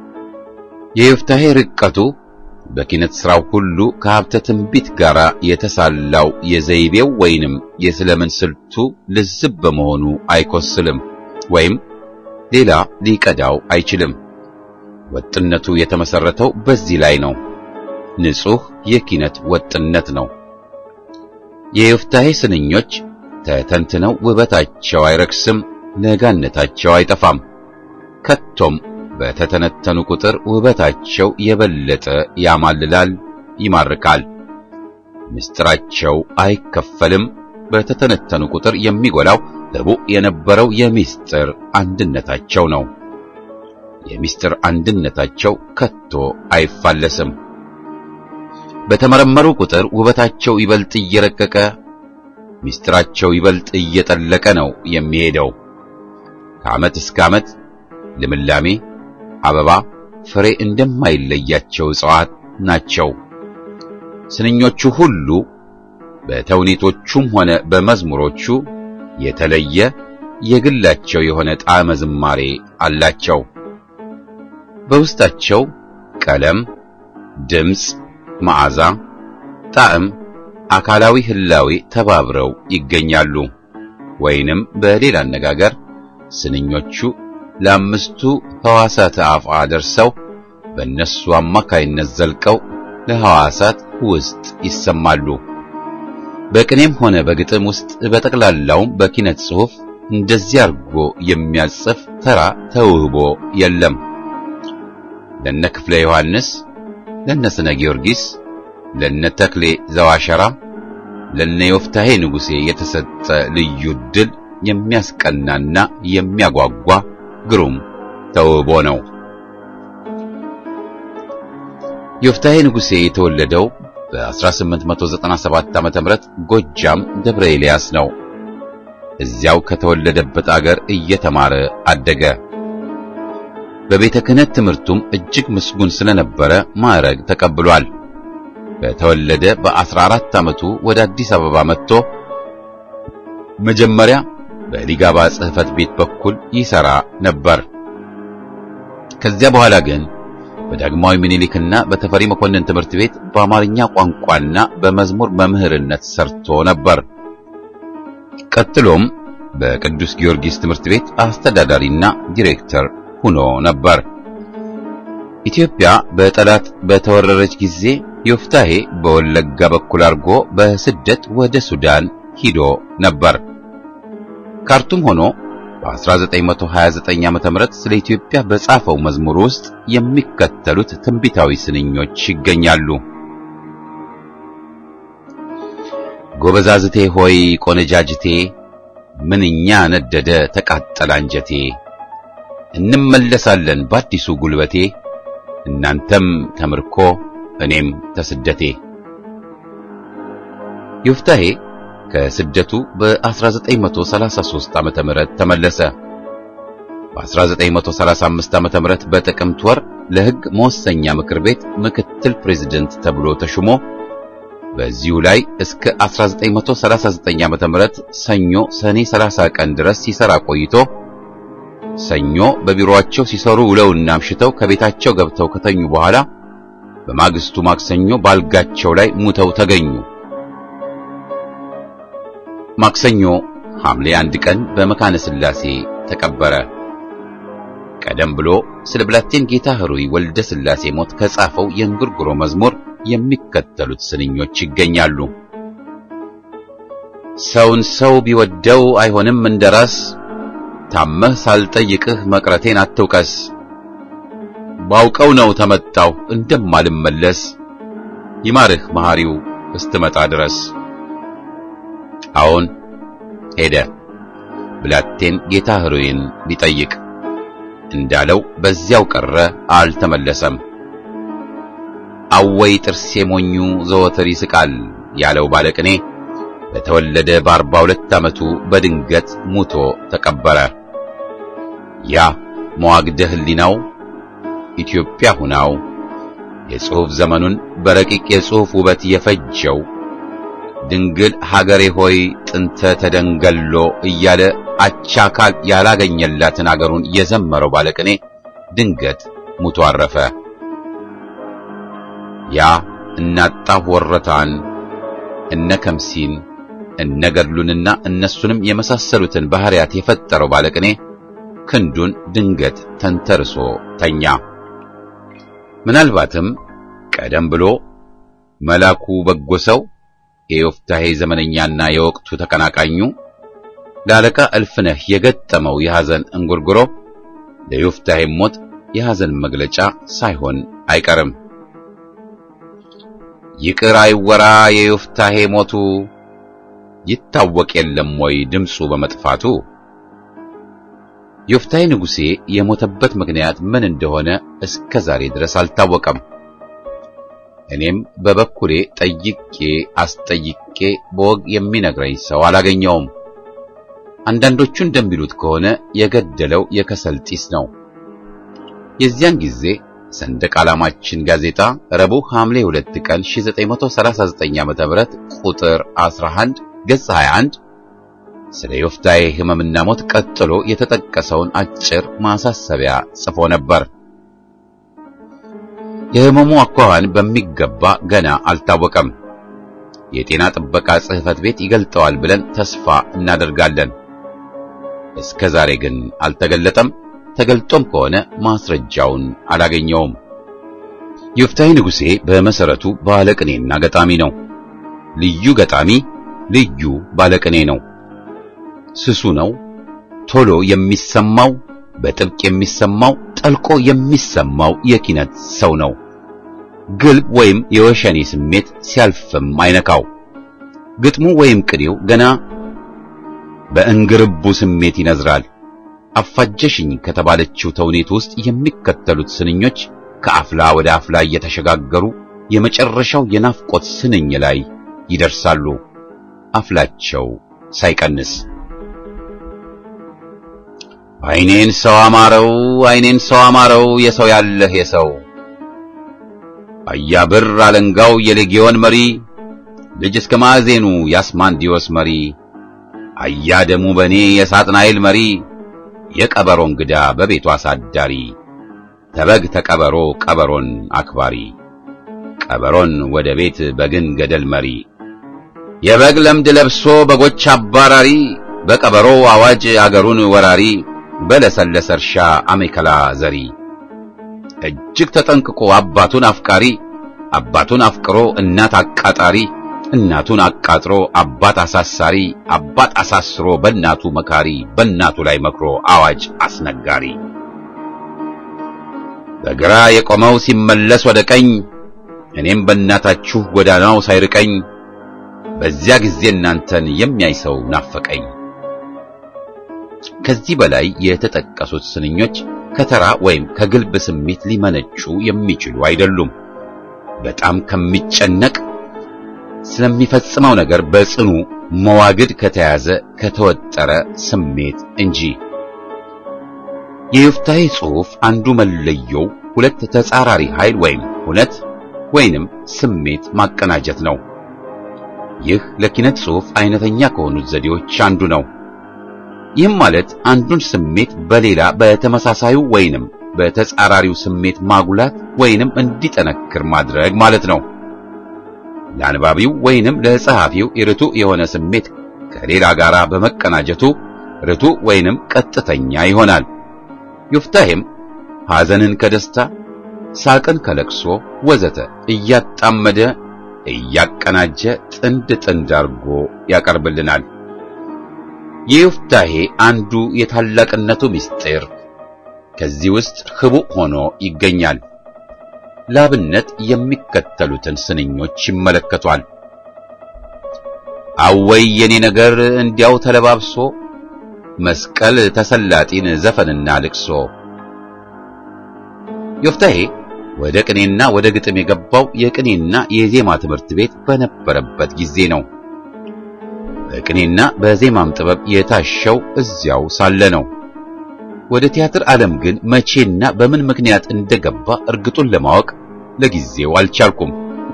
የዮፍታሔ ርቀቱ በኪነት ሥራው ሁሉ ከሀብተ ትንቢት ጋር የተሳላው የዘይቤው ወይንም የስለምን ስልቱ ልዝብ በመሆኑ አይኮስልም ወይም ሌላ ሊቀዳው አይችልም። ወጥነቱ የተመሰረተው በዚህ ላይ ነው። ንጹሕ የኪነት ወጥነት ነው። የዮፍታሔ ስንኞች ተተንትነው ውበታቸው አይረክስም፣ ለጋነታቸው አይጠፋም። ከቶም በተተነተኑ ቁጥር ውበታቸው የበለጠ ያማልላል፣ ይማርካል። ምስጢራቸው አይከፈልም። በተተነተኑ ቁጥር የሚጎላው ሕቡዕ የነበረው የምስጢር አንድነታቸው ነው። የምስጢር አንድነታቸው ከቶ አይፋለስም። በተመረመሩ ቁጥር ውበታቸው ይበልጥ እየረቀቀ ምስጢራቸው ይበልጥ እየጠለቀ ነው የሚሄደው። ከዓመት እስከ ዓመት ልምላሜ፣ አበባ፣ ፍሬ እንደማይለያቸው እጽዋት ናቸው። ስንኞቹ ሁሉ በተውኔቶቹም ሆነ በመዝሙሮቹ የተለየ የግላቸው የሆነ ጣዕመ ዝማሬ አላቸው። በውስጣቸው ቀለም፣ ድምፅ፣ መዓዛ፣ ጣዕም፣ አካላዊ ህላዌ ተባብረው ይገኛሉ። ወይንም በሌላ አነጋገር ስንኞቹ ለአምስቱ ሕዋሳት አፍአ ደርሰው በእነሱ አማካይነት ዘልቀው ለሕዋሳት ውስጥ ይሰማሉ። በቅኔም ሆነ በግጥም ውስጥ በጠቅላላውም በኪነት ጽሑፍ እንደዚህ አድርጎ የሚያጽፍ ተራ ተውህቦ የለም። ለነ ክፍለ ዮሐንስ፣ ለነ ስነ ጊዮርጊስ፣ ለነ ተክሌ ዘዋሸራ፣ ለነ ዮፍታሔ ንጉሴ የተሰጠ ልዩ ድል የሚያስቀናና የሚያጓጓ ግሩም ተውህቦ ነው። ዮፍታሔ ንጉሴ የተወለደው በ1897 ዓ.ም ጎጃም ደብረ ኤልያስ ነው። እዚያው ከተወለደበት አገር እየተማረ አደገ። በቤተ ክህነት ትምህርቱም እጅግ ምስጉን ስለነበረ ማዕረግ ተቀብሏል። በተወለደ በአስራ አራት ዓመቱ ወደ አዲስ አበባ መጥቶ መጀመሪያ በሊጋባ ጽሕፈት ቤት በኩል ይሰራ ነበር። ከዚያ በኋላ ግን በዳግማዊ ምኒልክና በተፈሪ መኮንን ትምህርት ቤት በአማርኛ ቋንቋና በመዝሙር መምህርነት ሰርቶ ነበር። ቀጥሎም በቅዱስ ጊዮርጊስ ትምህርት ቤት አስተዳዳሪና ዲሬክተር ሆኖ ነበር። ኢትዮጵያ በጠላት በተወረረች ጊዜ ዮፍታሄ በወለጋ በኩል አድርጎ በስደት ወደ ሱዳን ሂዶ ነበር። ካርቱም ሆኖ በ1929 ዓ.ም ስለ ኢትዮጵያ በጻፈው መዝሙር ውስጥ የሚከተሉት ትንቢታዊ ስንኞች ይገኛሉ። ጎበዛዝቴ ሆይ ቆነጃጅቴ፣ ምንኛ ነደደ ተቃጠለ አንጀቴ፣ እንመለሳለን በአዲሱ ጉልበቴ፣ እናንተም ከምርኮ እኔም ተስደቴ። ዮፍታሄ ከስደቱ በ1933 ዓመተ ምህረት ተመለሰ። በ1935 ዓመተ ምህረት በጥቅምት ወር ለሕግ መወሰኛ ምክር ቤት ምክትል ፕሬዝደንት ተብሎ ተሹሞ በዚሁ ላይ እስከ 1939 ዓመተ ምህረት ሰኞ ሰኔ 30 ቀን ድረስ ሲሰራ ቆይቶ ሰኞ በቢሮአቸው ሲሰሩ ውለውና አምሽተው ከቤታቸው ገብተው ከተኙ በኋላ በማግስቱ ማክሰኞ ባልጋቸው ላይ ሙተው ተገኙ። ማክሰኞ ሐምሌ አንድ ቀን በመካነ ሥላሴ ተቀበረ። ቀደም ብሎ ስለ ብላቴን ጌታ ኅሩይ ወልደ ሥላሴ ሞት ከጻፈው የእንጉርጉሮ መዝሙር የሚከተሉት ስንኞች ይገኛሉ። ሰውን ሰው ቢወደው አይሆንም እንደራስ፣ ታመህ ሳልጠይቅህ መቅረቴን አትውቀስ። ባውቀው ነው ተመጣሁ እንደማልመለስ፣ ይማርህ መሐሪው እስትመጣ ድረስ። አዎን ሄደ ብላቴን ጌታ ኅሩይን ሊጠይቅ እንዳለው በዚያው ቀረ፣ አልተመለሰም። አወይ ጥርሴ ሞኙ ዘወትር ይስቃል ያለው ባለቅኔ በተወለደ በአርባ ሁለት ዓመቱ በድንገት ሙቶ ተቀበረ። ያ መዋግደ ሕሊናው ኢትዮጵያ ሁናው የጽሑፍ ዘመኑን በረቂቅ የጽሑፍ ውበት የፈጀው ድንግል ሀገሬ ሆይ ጥንተ ተደንገሎ እያለ አቻካል ያላገኘላትን አገሩን የዘመረው ባለቅኔ ድንገት ሙቶ አረፈ። ያ እናጣሁ ወረታን እነ ከምሲን እነ ገድሉንና እነሱንም የመሳሰሉትን ባህሪያት የፈጠረው ባለቅኔ ክንዱን ድንገት ተንተርሶ ተኛ። ምናልባትም ቀደም ብሎ መላኩ በጎ ሰው የዮፍታሄ ዘመነኛና የወቅቱ ተቀናቃኙ ለአለቃ እልፍነህ የገጠመው የሐዘን እንጉርጉሮ ለዮፍታሄ ሞት የሐዘን መግለጫ ሳይሆን አይቀርም። ይቅር አይወራ የዮፍታሄ ሞቱ ይታወቅ የለም ወይ ድምፁ በመጥፋቱ። ዮፍታሄ ንጉሴ የሞተበት ምክንያት ምን እንደሆነ እስከ ዛሬ ድረስ አልታወቀም። እኔም በበኩሌ ጠይቄ አስጠይቄ በወግ የሚነግረኝ ሰው አላገኘውም። አንዳንዶቹ እንደሚሉት ከሆነ የገደለው የከሰል ጢስ ነው። የዚያን ጊዜ ሰንደቅ ዓላማችን ጋዜጣ ረቡዕ ሐምሌ 2 ቀን 1939 ዓ.ም ቁጥር 11 ገጽ 21 ስለ ዮፍታሔ ሕመምና ሞት ቀጥሎ የተጠቀሰውን አጭር ማሳሰቢያ ጽፎ ነበር። የሕመሙ አኳኋን በሚገባ ገና አልታወቀም። የጤና ጥበቃ ጽሕፈት ቤት ይገልጠዋል ብለን ተስፋ እናደርጋለን። እስከ ዛሬ ግን አልተገለጠም። ተገልጦም ከሆነ ማስረጃውን አላገኘውም። ዮፍታሔ ንጉሴ በመሰረቱ ባለቅኔና ገጣሚ ነው። ልዩ ገጣሚ፣ ልዩ ባለቅኔ ነው። ስሱ ነው። ቶሎ የሚሰማው በጥብቅ የሚሰማው ጠልቆ የሚሰማው የኪነት ሰው ነው። ግልብ ወይም የወሸኔ ስሜት ሲያልፍም አይነካው። ግጥሙ ወይም ቅኔው ገና በእንግርቡ ስሜት ይነዝራል። አፋጀሽኝ ከተባለችው ተውኔት ውስጥ የሚከተሉት ስንኞች ከአፍላ ወደ አፍላ እየተሸጋገሩ የመጨረሻው የናፍቆት ስንኝ ላይ ይደርሳሉ። አፍላቸው ሳይቀንስ አይኔን ሰው አማረው አይኔን ሰው አማረው የሰው ያለህ የሰው አያብር አለንጋው የሌጊዮን መሪ ልጅ እስከ ማዕዜኑ የአስማንዲዮስ መሪ አያ ደሙ በኔ የሳጥናኤል መሪ የቀበሮ እንግዳ በቤቱ አሳዳሪ ተበግ ተቀበሮ ቀበሮን አክባሪ ቀበሮን ወደ ቤት በግን ገደል መሪ የበግ ለምድ ለብሶ በጎች አባራሪ በቀበሮ አዋጅ አገሩን ወራሪ በለሰለሰ እርሻ አሜከላ ዘሪ እጅግ ተጠንቅቆ አባቱን አፍቃሪ አባቱን አፍቅሮ እናት አቃጣሪ እናቱን አቃጥሮ አባት አሳሳሪ አባት አሳስሮ በእናቱ መካሪ በእናቱ ላይ መክሮ አዋጅ አስነጋሪ በግራ የቆመው ሲመለስ ወደ ቀኝ እኔም በእናታችሁ ጎዳናው ሳይርቀኝ በዚያ ጊዜ እናንተን የሚያይ ሰው ናፈቀኝ። ከዚህ በላይ የተጠቀሱት ስንኞች ከተራ ወይም ከግልብ ስሜት ሊመነጩ የሚችሉ አይደሉም። በጣም ከሚጨነቅ ስለሚፈጽመው ነገር በጽኑ መዋግድ ከተያዘ ከተወጠረ ስሜት እንጂ። የዮፍታሔ ጽሑፍ አንዱ መለየው ሁለት ተጻራሪ ኃይል ወይም ሁነት ወይንም ስሜት ማቀናጀት ነው። ይህ ለኪነት ጽሑፍ አይነተኛ ከሆኑት ዘዴዎች አንዱ ነው። ይህም ማለት አንዱን ስሜት በሌላ በተመሳሳዩ ወይንም በተጻራሪው ስሜት ማጉላት ወይንም እንዲጠነክር ማድረግ ማለት ነው። ለአንባቢው ወይንም ለጸሐፊው ርቱዕ የሆነ ስሜት ከሌላ ጋር በመቀናጀቱ ርቱዕ ወይንም ቀጥተኛ ይሆናል። ዮፍታሔም ሐዘንን ከደስታ ሳቅን ከለቅሶ ወዘተ እያጣመደ እያቀናጀ ጥንድ ጥንድ አድርጎ ያቀርብልናል። የዮፍታሔ አንዱ የታላቅነቱ ምስጢር ከዚህ ውስጥ ህቡዕ ሆኖ ይገኛል። ላብነት የሚከተሉትን ስንኞች ይመለከቷል። አወይ የኔ ነገር እንዲያው ተለባብሶ መስቀል ተሰላጢን ዘፈንና ልቅሶ። ዮፍታሔ ወደ ቅኔና ወደ ግጥም የገባው የቅኔና የዜማ ትምህርት ቤት በነበረበት ጊዜ ነው። በቅኔና በዜማም ጥበብ የታሸው እዚያው ሳለ ነው። ወደ ቲያትር ዓለም ግን መቼና በምን ምክንያት እንደገባ እርግጡን ለማወቅ ለጊዜው አልቻልኩም።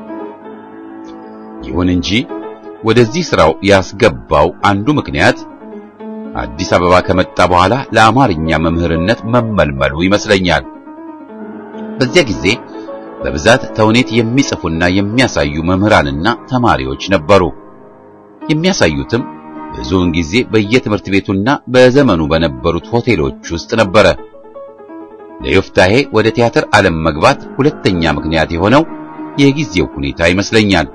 ይሁን እንጂ ወደዚህ ስራው ያስገባው አንዱ ምክንያት አዲስ አበባ ከመጣ በኋላ ለአማርኛ መምህርነት መመልመሉ ይመስለኛል። በዚያ ጊዜ በብዛት ተውኔት የሚጽፉና የሚያሳዩ መምህራንና ተማሪዎች ነበሩ። የሚያሳዩትም ብዙውን ጊዜ በየትምህርት ቤቱና በዘመኑ በነበሩት ሆቴሎች ውስጥ ነበረ። ለዮፍታሔ ወደ ቲያትር ዓለም መግባት ሁለተኛ ምክንያት የሆነው የጊዜው ሁኔታ ይመስለኛል።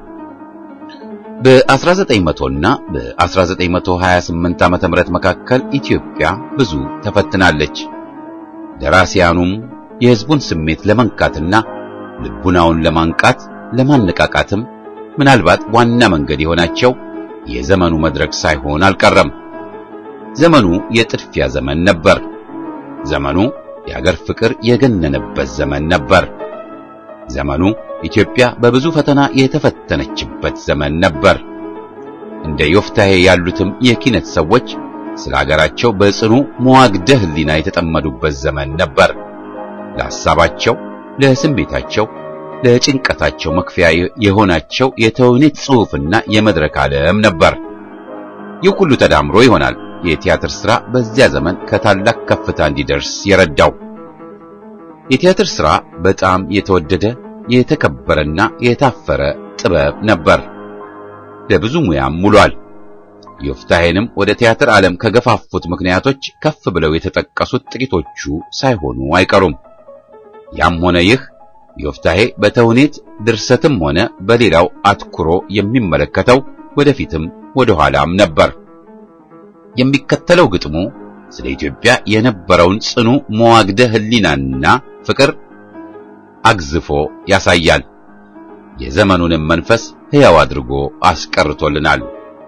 በ1900 እና በ1928 ዓመተ ምህረት መካከል ኢትዮጵያ ብዙ ተፈትናለች። ደራሲያኑም የሕዝቡን ስሜት ለመንካትና ልቡናውን ለማንቃት ለማነቃቃትም ምናልባት ዋና መንገድ የሆናቸው የዘመኑ መድረክ ሳይሆን አልቀረም። ዘመኑ የጥድፊያ ዘመን ነበር። ዘመኑ የአገር ፍቅር የገነነበት ዘመን ነበር። ዘመኑ ኢትዮጵያ በብዙ ፈተና የተፈተነችበት ዘመን ነበር። እንደ ዮፍታሔ ያሉትም የኪነት ሰዎች ስለ አገራቸው በጽኑ መዋግደ ሕሊና የተጠመዱበት ዘመን ነበር። ለሐሳባቸው፣ ለስሜታቸው፣ ለጭንቀታቸው መክፈያ የሆናቸው የተውኔት ጽሑፍና የመድረክ ዓለም ነበር። ይህ ሁሉ ተዳምሮ ይሆናል የቲያትር ሥራ በዚያ ዘመን ከታላቅ ከፍታ እንዲደርስ የረዳው። የቲያትር ሥራ በጣም የተወደደ የተከበረና የታፈረ ጥበብ ነበር። ለብዙ ሙያም ውሏል። ዮፍታሔንም ወደ ቲያትር ዓለም ከገፋፉት ምክንያቶች ከፍ ብለው የተጠቀሱት ጥቂቶቹ ሳይሆኑ አይቀሩም። ያም ሆነ ይህ ዮፍታሔ በተውኔት ድርሰትም ሆነ በሌላው አትኩሮ የሚመለከተው ወደፊትም ወደ ኋላም ነበር። የሚከተለው ግጥሙ ስለ ኢትዮጵያ የነበረውን ጽኑ መዋግደ ሕሊናና ፍቅር አግዝፎ ያሳያል። የዘመኑንም መንፈስ ሕያው አድርጎ አስቀርቶልናል።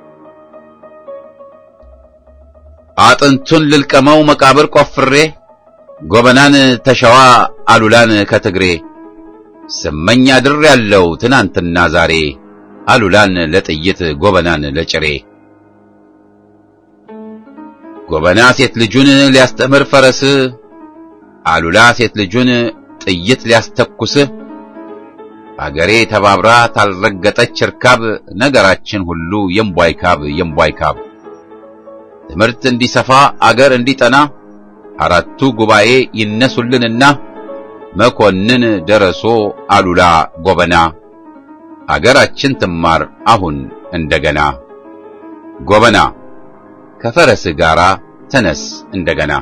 አጥንቱን ልልቀመው መቃብር ቆፍሬ ጎበናን ተሸዋ አሉላን ከትግሬ ስመኝ አድር ያለው ትናንትና ዛሬ አሉላን ለጥይት ጎበናን ለጭሬ ጎበና ሴት ልጁን ሊያስተምር ፈረስ፣ አሉላ ሴት ልጁን ጥይት ሊያስተኩስ፣ አገሬ ተባብራ ታልረገጠች እርካብ፣ ነገራችን ሁሉ የምቧይ ካብ የምቧይ ካብ። ትምህርት እንዲሰፋ አገር እንዲጠና አራቱ ጉባኤ ይነሱልንና መኮንን ደረሶ አሉላ ጎበና አገራችን ትማር አሁን እንደገና ጎበና ከፈረስ ጋራ ተነስ እንደገና።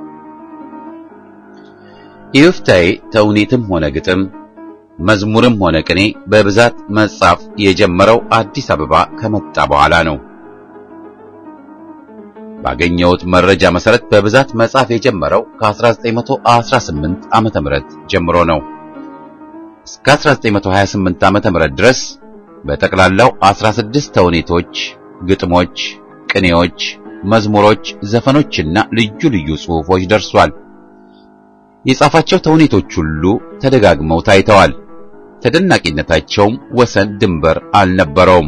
የዮፍታሔ ተውኔትም ሆነ ግጥም መዝሙርም ሆነ ቅኔ በብዛት መጻፍ የጀመረው አዲስ አበባ ከመጣ በኋላ ነው። ባገኘሁት መረጃ መሰረት በብዛት መጻፍ የጀመረው ከ1918 ዓመተ ምህረት ጀምሮ ነው። እስከ 1928 ዓመተ ምህረት ድረስ በጠቅላላው 16 ተውኔቶች፣ ግጥሞች፣ ቅኔዎች፣ መዝሙሮች፣ ዘፈኖችና ልዩ ልዩ ጽሑፎች ደርሷል። የጻፋቸው ተውኔቶች ሁሉ ተደጋግመው ታይተዋል። ተደናቂነታቸውም ወሰን ድንበር አልነበረውም።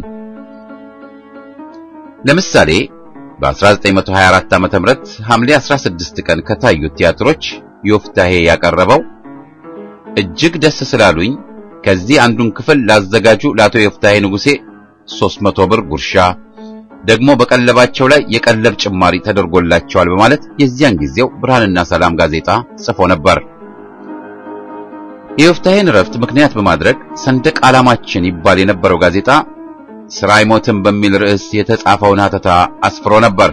ለምሳሌ በ1924 ዓ.ም ሐምሌ 16 ቀን ከታዩት ቲያትሮች ዮፍታሔ ያቀረበው እጅግ ደስ ስላሉኝ ከዚህ አንዱን ክፍል ላዘጋጁ ለአቶ ዮፍታሔ ንጉሴ 300 ብር ጉርሻ ደግሞ በቀለባቸው ላይ የቀለብ ጭማሪ ተደርጎላቸዋል በማለት የዚያን ጊዜው ብርሃንና ሰላም ጋዜጣ ጽፎ ነበር። የዮፍታሔን ረፍት ምክንያት በማድረግ ሰንደቅ ዓላማችን ይባል የነበረው ጋዜጣ ስራ አይሞትም በሚል ርዕስ የተጻፈውን ሐተታ አስፍሮ ነበር።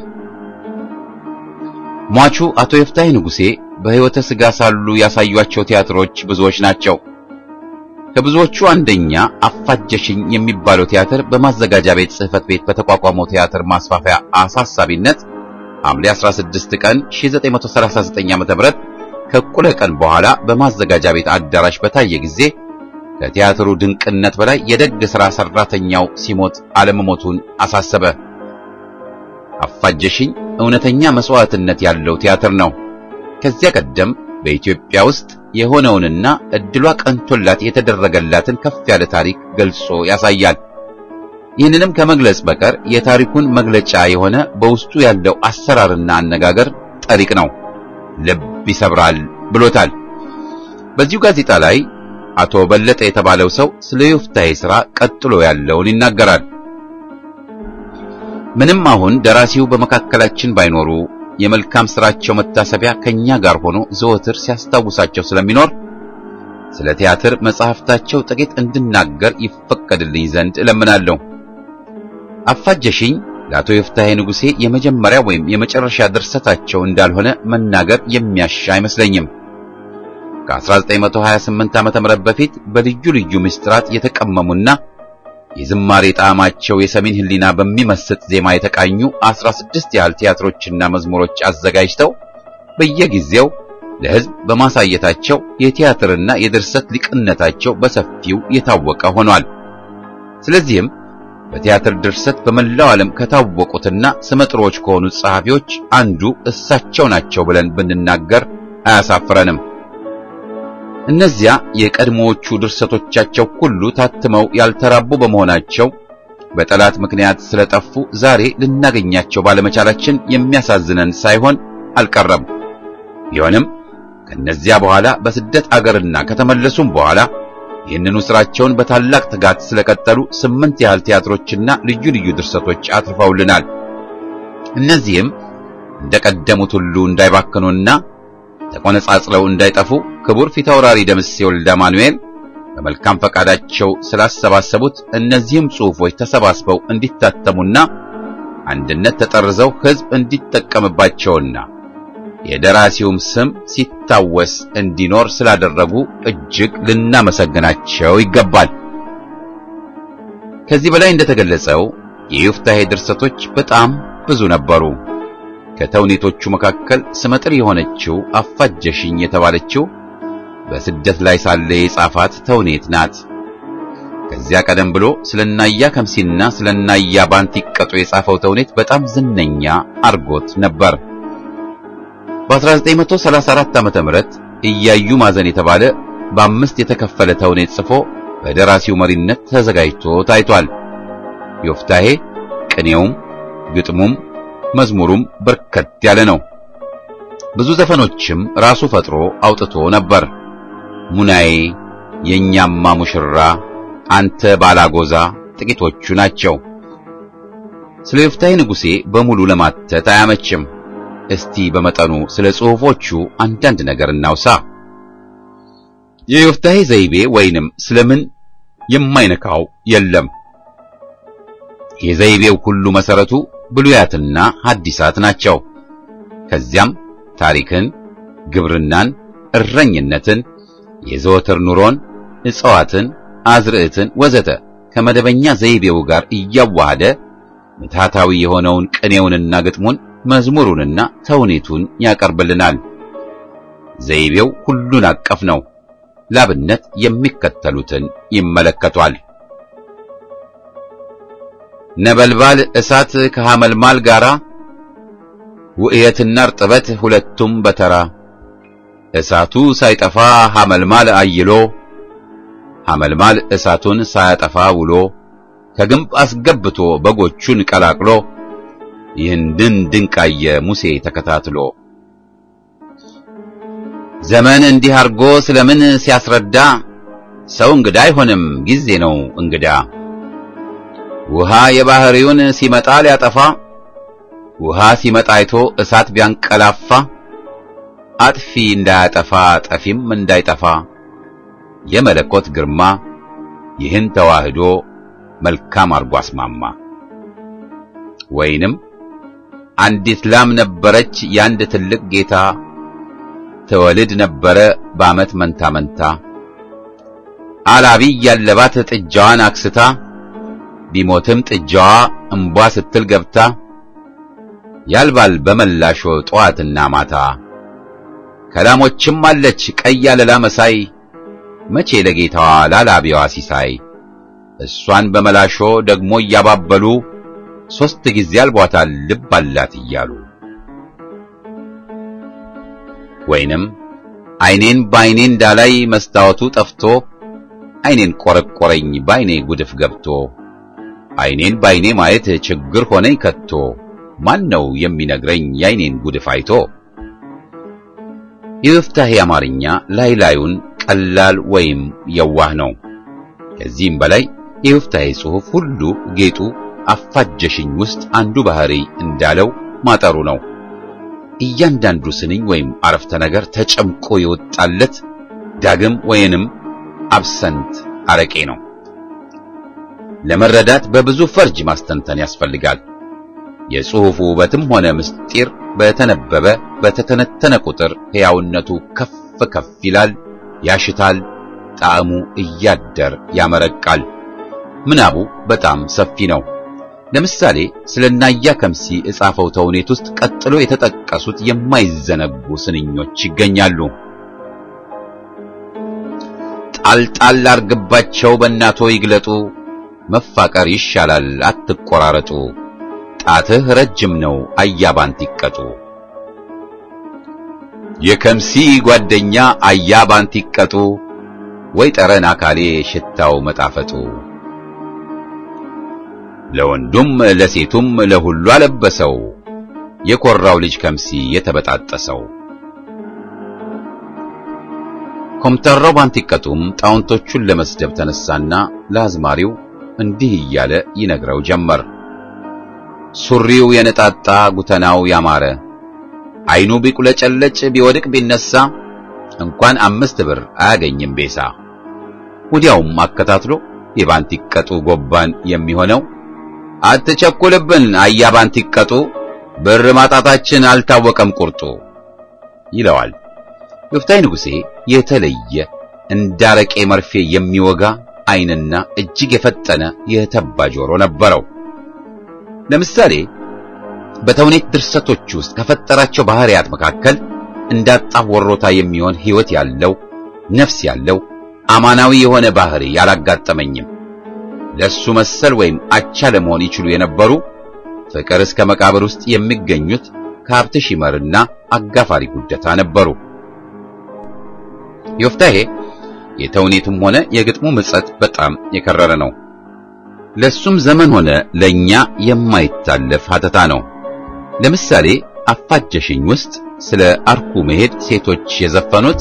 ሟቹ አቶ ዮፍታሔ ንጉሴ በሕይወተ ሥጋ ሳሉ ያሳዩአቸው ቲያትሮች ብዙዎች ናቸው። ከብዙዎቹ አንደኛ አፋጀሽኝ የሚባለው ቲያትር በማዘጋጃ ቤት ጽሕፈት ቤት በተቋቋመው ቲያትር ማስፋፊያ አሳሳቢነት ሐምሌ 16 ቀን 1939 ዓ.ም ከእኩለ ቀን በኋላ በማዘጋጃ ቤት አዳራሽ በታየ ጊዜ ከቲያትሩ ድንቅነት በላይ የደግ ሥራ ሠራተኛው ሲሞት አለመሞቱን አሳሰበ። አፋጀሽኝ እውነተኛ መስዋዕትነት ያለው ቲያትር ነው። ከዚያ ቀደም በኢትዮጵያ ውስጥ የሆነውንና እድሏ ቀንቶላት የተደረገላትን ከፍ ያለ ታሪክ ገልጾ ያሳያል። ይህንንም ከመግለጽ በቀር የታሪኩን መግለጫ የሆነ በውስጡ ያለው አሰራርና አነጋገር ጠሪቅ ነው፣ ልብ ይሰብራል ብሎታል። በዚሁ ጋዜጣ ላይ አቶ በለጠ የተባለው ሰው ስለ ዮፍታሔ ሥራ ቀጥሎ ያለውን ይናገራል። ምንም አሁን ደራሲው በመካከላችን ባይኖሩ የመልካም ሥራቸው መታሰቢያ ከኛ ጋር ሆኖ ዘወትር ሲያስታውሳቸው ስለሚኖር ስለ ቲያትር መጽሐፍታቸው ጥቂት እንድናገር ይፈቀድልኝ ዘንድ እለምናለሁ። አፋጀሽኝ ለአቶ ዮፍታሔ ንጉሴ የመጀመሪያ ወይም የመጨረሻ ድርሰታቸው እንዳልሆነ መናገር የሚያሻ አይመስለኝም። ከ1928 ዓመተ ምህረት በፊት በልዩ ልዩ ምስጢራት የተቀመሙና የዝማሬ ጣዕማቸው የሰሜን ሕሊና በሚመስጥ ዜማ የተቃኙ 16 ያህል ቲያትሮችና መዝሙሮች አዘጋጅተው በየጊዜው ለሕዝብ በማሳየታቸው የቲያትርና የድርሰት ሊቅነታቸው በሰፊው የታወቀ ሆኗል። ስለዚህም በቲያትር ድርሰት በመላው ዓለም ከታወቁትና ስመጥሮች ከሆኑት ጸሐፊዎች አንዱ እሳቸው ናቸው ብለን ብንናገር አያሳፍረንም። እነዚያ የቀድሞዎቹ ድርሰቶቻቸው ሁሉ ታትመው ያልተራቡ በመሆናቸው በጠላት ምክንያት ስለጠፉ ዛሬ ልናገኛቸው ባለመቻላችን የሚያሳዝነን ሳይሆን አልቀረም። ቢሆንም ከነዚያ በኋላ በስደት አገርና ከተመለሱም በኋላ ይህንኑ ስራቸውን በታላቅ ትጋት ስለቀጠሉ ስምንት ያህል ቲያትሮችና ልዩ ልዩ ድርሰቶች አትርፈውልናል። እነዚህም እንደቀደሙት ሁሉ እንዳይባክኑና ተቆነጻጽለው እንዳይጠፉ ክቡር ፊታውራሪ ደምሴ ወልደ ማኑኤል በመልካም ፈቃዳቸው ስላሰባሰቡት እነዚህም ጽሑፎች ተሰባስበው እንዲታተሙና አንድነት ተጠርዘው ሕዝብ እንዲጠቀምባቸውና የደራሲውም ስም ሲታወስ እንዲኖር ስላደረጉ እጅግ ልናመሰግናቸው ይገባል። ከዚህ በላይ እንደተገለጸው የዮፍታሔ ድርሰቶች በጣም ብዙ ነበሩ። ከተውኔቶቹ መካከል ስመጥር የሆነችው አፋጀሽኝ የተባለችው በስደት ላይ ሳለ የጻፋት ተውኔት ናት። ከዚያ ቀደም ብሎ ስለናያ ከምሲና ስለናያ ባንቲ ቀጦ የጻፈው ተውኔት በጣም ዝነኛ አርጎት ነበር። በ1934 ዓመተ ምህረት እያዩ ማዘን የተባለ በአምስት የተከፈለ ተውኔት ጽፎ በደራሲው መሪነት ተዘጋጅቶ ታይቷል። ዮፍታሔ ቅኔውም፣ ግጥሙም፣ መዝሙሩም በርከት ያለ ነው። ብዙ ዘፈኖችም ራሱ ፈጥሮ አውጥቶ ነበር። ሙናዬ፣ የኛማ ሙሽራ፣ አንተ ባላጎዛ ጥቂቶቹ ናቸው። ስለ ዮፍታሔ ንጉሴ በሙሉ ለማተት አያመችም። እስቲ በመጠኑ ስለ ጽሑፎቹ አንዳንድ ነገር እናውሳ። የዮፍታሔ ዘይቤ ወይንም ስለምን የማይነካው የለም። የዘይቤው ሁሉ መሰረቱ ብሉያትና ሐዲሳት ናቸው። ከዚያም ታሪክን፣ ግብርናን፣ እረኝነትን፣ የዘወትር ኑሮን፣ እጽዋትን፣ አዝርዕትን ወዘተ ከመደበኛ ዘይቤው ጋር እያዋሃደ ምትሃታዊ የሆነውን ቅኔውንና ግጥሙን መዝሙሩንና ተውኔቱን ያቀርብልናል። ዘይቤው ሁሉን አቀፍ ነው። ላብነት የሚከተሉትን ይመለከቷል። ነበልባል እሳት ከሐመልማል ጋራ ውእየትና እርጥበት ሁለቱም በተራ እሳቱ ሳይጠፋ ሐመልማል አይሎ ሐመልማል እሳቱን ሳያጠፋ ውሎ ከግንብ አስገብቶ በጎቹን ቀላቅሎ ይህንን ድንቃየ ሙሴ ተከታትሎ ዘመን እንዲህ አርጎ ስለምን ሲያስረዳ ሰው እንግዳ አይሆንም ጊዜ ነው እንግዳ ውሃ የባህሪውን ሲመጣ ሊያጠፋ ውሃ ሲመጣ አይቶ እሳት ቢያንቀላፋ አጥፊ እንዳያጠፋ ጠፊም እንዳይጠፋ የመለኮት ግርማ ይህን ተዋህዶ መልካም አርጎ አስማማ። ወይንም አንዲት ላም ነበረች ያንድ ትልቅ ጌታ ትወልድ ነበረ በዓመት መንታ መንታ አላቢ ያለባት ጥጃዋን አክስታ ቢሞትም ጥጃዋ እምቧ ስትል ገብታ ያልባል በመላሾ ጠዋትና ማታ ከላሞችም አለች ቀይ አለላ መሳይ መቼ ለጌታዋ ላላቢዋ ሲሳይ እሷን በመላሾ ደግሞ እያባበሉ ሦስት ጊዜ አልቧታል ልብ አላት እያሉ ወይንም ዓይኔን በዓይኔ እንዳላይ መስታወቱ ጠፍቶ ዓይኔን ቆረቆረኝ በዓይኔ ጉድፍ ገብቶ ዓይኔን በዓይኔ ማየት ችግር ሆነኝ ከቶ ማን ነው የሚነግረኝ የዓይኔን ጉድፍ አይቶ? የዮፍታሔ አማርኛ ላይ ላዩን ቀላል ወይም የዋህ ነው። ከዚህም በላይ የዮፍታሔ ጽሑፍ ሁሉ ጌጡ አፋጀሽኝ ውስጥ አንዱ ባህሪ እንዳለው ማጠሩ ነው። እያንዳንዱ ስንኝ ወይም አረፍተ ነገር ተጨምቆ የወጣለት ዳግም ወይንም አብሰንት አረቄ ነው። ለመረዳት በብዙ ፈርጅ ማስተንተን ያስፈልጋል። የጽሑፉ ውበትም ሆነ ምስጢር በተነበበ በተተነተነ ቁጥር ሕያውነቱ ከፍ ከፍ ይላል፣ ያሽታል፣ ጣዕሙ እያደር ያመረቃል። ምናቡ በጣም ሰፊ ነው። ለምሳሌ ስለ ናያ ከምሲ እጻፈው ተውኔት ውስጥ ቀጥሎ የተጠቀሱት የማይዘነጉ ስንኞች ይገኛሉ። ጣልጣል አርግባቸው በእናቶ ይግለጡ፣ መፋቀር ይሻላል አትቆራረጡ፣ ጣትህ ረጅም ነው አያባንት ይቀጡ። የከምሲ ጓደኛ አያባንት ይቀጡ፣ ወይ ጠረን አካሌ ሽታው መጣፈጡ። ለወንዱም ለሴቱም ለሁሉ አለበሰው፣ የኮራው ልጅ ከምሲ የተበጣጠሰው። ኮምተራው ባንቲቀጡም ጣውንቶቹን ለመስደብ ተነሳና ለአዝማሪው እንዲህ እያለ ይነግረው ጀመር። ሱሪው የነጣጣ ጉተናው ያማረ አይኑ ቢቁለጨለጭ ቢወድቅ ቢነሳ እንኳን አምስት ብር አያገኝም ቤሳ። ወዲያውም አከታትሎ የባንቲቀጡ ጎባን የሚሆነው አትቸኩልብን አያ ባንቲቀጡ ብር ማጣታችን አልታወቀም ቁርጡ ይለዋል። ዮፍታሔ ንጉሴ የተለየ እንዳረቄ መርፌ የሚወጋ ዓይንና እጅግ የፈጠነ የተባ ጆሮ ነበረው። ለምሳሌ በተውኔት ድርሰቶች ውስጥ ከፈጠራቸው ባህሪያት መካከል እንዳጣፍ ወሮታ የሚሆን ሕይወት ያለው ነፍስ ያለው አማናዊ የሆነ ባህሪ ያላጋጠመኝም። ለሱ መሰል ወይም አቻ ለመሆን ይችሉ የነበሩ ፍቅር እስከ መቃብር ውስጥ የሚገኙት ከሀብት ሺመርና አጋፋሪ ጉደታ ነበሩ። ዮፍታሔ የተውኔቱም ሆነ የግጥሙ ምጸት በጣም የከረረ ነው። ለሱም ዘመን ሆነ ለኛ የማይታለፍ ሀተታ ነው። ለምሳሌ አፋጀሽኝ ውስጥ ስለ አርኩ መሄድ ሴቶች የዘፈኑት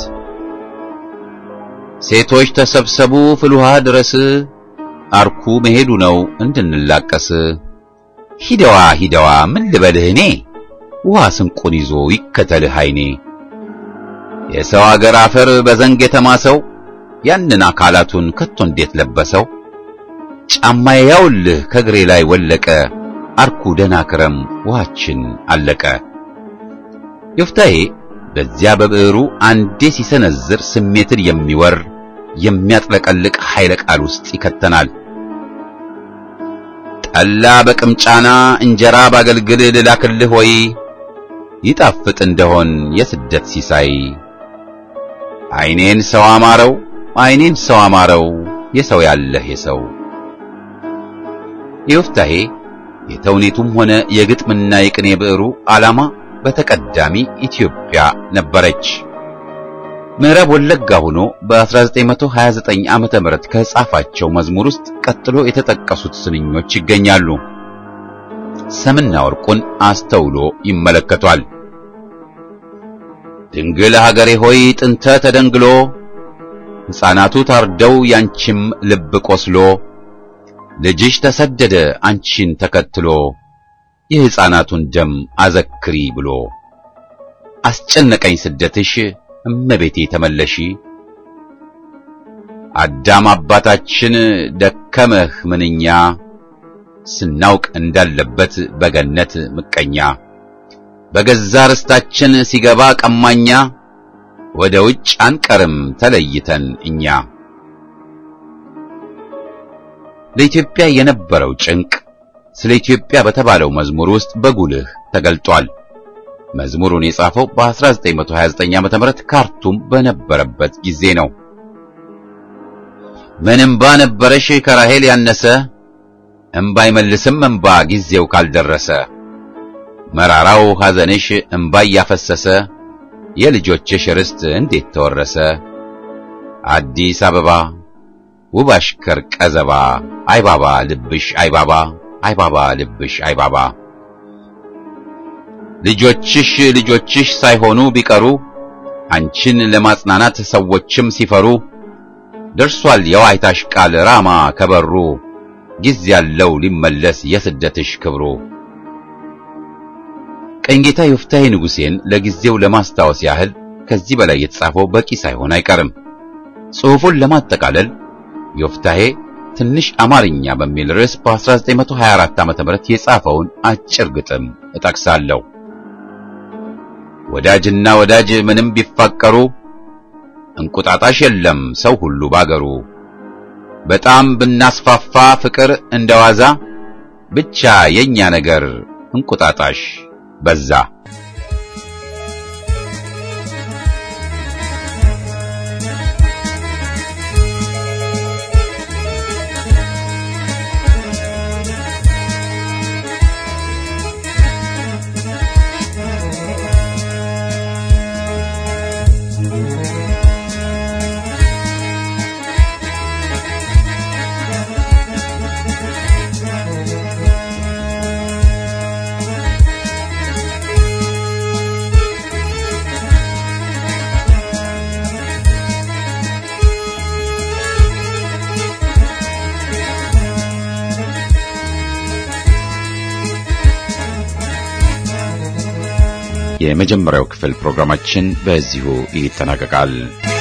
ሴቶች ተሰብሰቡ ፍልውሃ ድረስ አርኩ መሄዱ ነው እንድንላቀስ ሂደዋ ሂደዋ ምን ልበልህ እኔ ውሃ ስንቁን ይዞ ይከተልህ አይኔ የሰው አገር አፈር በዘንግ የተማሰው ያንን አካላቱን ከቶ እንዴት ለበሰው ጫማዬ ያውልህ ከእግሬ ላይ ወለቀ አርኩ ደና ክረም ውሃችን አለቀ ዮፍታሔ በዚያ በብዕሩ አንዴ ሲሰነዝር ስሜትን የሚወር የሚያጥለቀልቅ ኃይለ ቃል ውስጥ ይከተናል ጠላ በቅምጫና እንጀራ ባገልግል ልላክልህ ወይ ይጣፍጥ እንደሆን የስደት ሲሳይ አይኔን ሰው አማረው አይኔን ሰው አማረው የሰው ያለህ የሰው የዮፍታሔ የተውኔቱም ሆነ የግጥምና የቅኔ ብዕሩ ዓላማ በተቀዳሚ ኢትዮጵያ ነበረች። ምዕራብ ወለጋ ሆኖ በ1929 ዓመተ ምህረት ከጻፋቸው መዝሙር ውስጥ ቀጥሎ የተጠቀሱት ስንኞች ይገኛሉ። ሰምና ወርቁን አስተውሎ ይመለከቷል። ድንግል ሀገሬ ሆይ ጥንተ ተደንግሎ ሕፃናቱ ታርደው ያንቺም ልብ ቆስሎ ልጅሽ ተሰደደ አንቺን ተከትሎ የሕፃናቱን ደም አዘክሪ ብሎ አስጨነቀኝ ስደትሽ እመቤቴ ተመለሺ አዳም አባታችን ደከመህ ምንኛ ስናውቅ እንዳለበት በገነት ምቀኛ በገዛ ርስታችን ሲገባ ቀማኛ ወደ ውጭ አንቀርም ተለይተን እኛ ለኢትዮጵያ የነበረው ጭንቅ ስለ ኢትዮጵያ በተባለው መዝሙር ውስጥ በጉልህ ተገልጧል። መዝሙሩን የጻፈው በ1929 ዓ.ም ካርቱም በነበረበት ጊዜ ነው። ምን እምባ ነበረሽ ከራሄል ያነሰ እምባ አይመልስም እምባ ጊዜው ካልደረሰ መራራው ሐዘንሽ እምባ እያፈሰሰ የልጆችሽ ርስት እንዴት ተወረሰ አዲስ አበባ ውብ አሽከር ቀዘባ አይባባ ልብሽ አይባባ አይባባ ልብሽ አይባባ ልጆችሽ ልጆችሽ ሳይሆኑ ቢቀሩ አንቺን ለማጽናናት ሰዎችም ሲፈሩ ደርሷል የዋይታሽ ቃል ራማ ከበሩ ጊዜ ያለው ሊመለስ የስደትሽ ክብሩ። ቀኝጌታ ዮፍታሔ ንጉሴን ለጊዜው ለማስታወስ ያህል ከዚህ በላይ የተጻፈው በቂ ሳይሆን አይቀርም። ጽሑፉን ለማጠቃለል ዮፍታሔ ትንሽ አማርኛ በሚል ርዕስ በ1924 ዓ.ም የጻፈውን አጭር ግጥም እጠቅሳለሁ። ወዳጅና ወዳጅ ምንም ቢፋቀሩ እንቁጣጣሽ የለም ሰው ሁሉ ባገሩ። በጣም ብናስፋፋ ፍቅር እንደዋዛ ብቻ የኛ ነገር እንቁጣጣሽ በዛ። የመጀመሪያው ክፍል ፕሮግራማችን በዚሁ ይጠናቀቃል።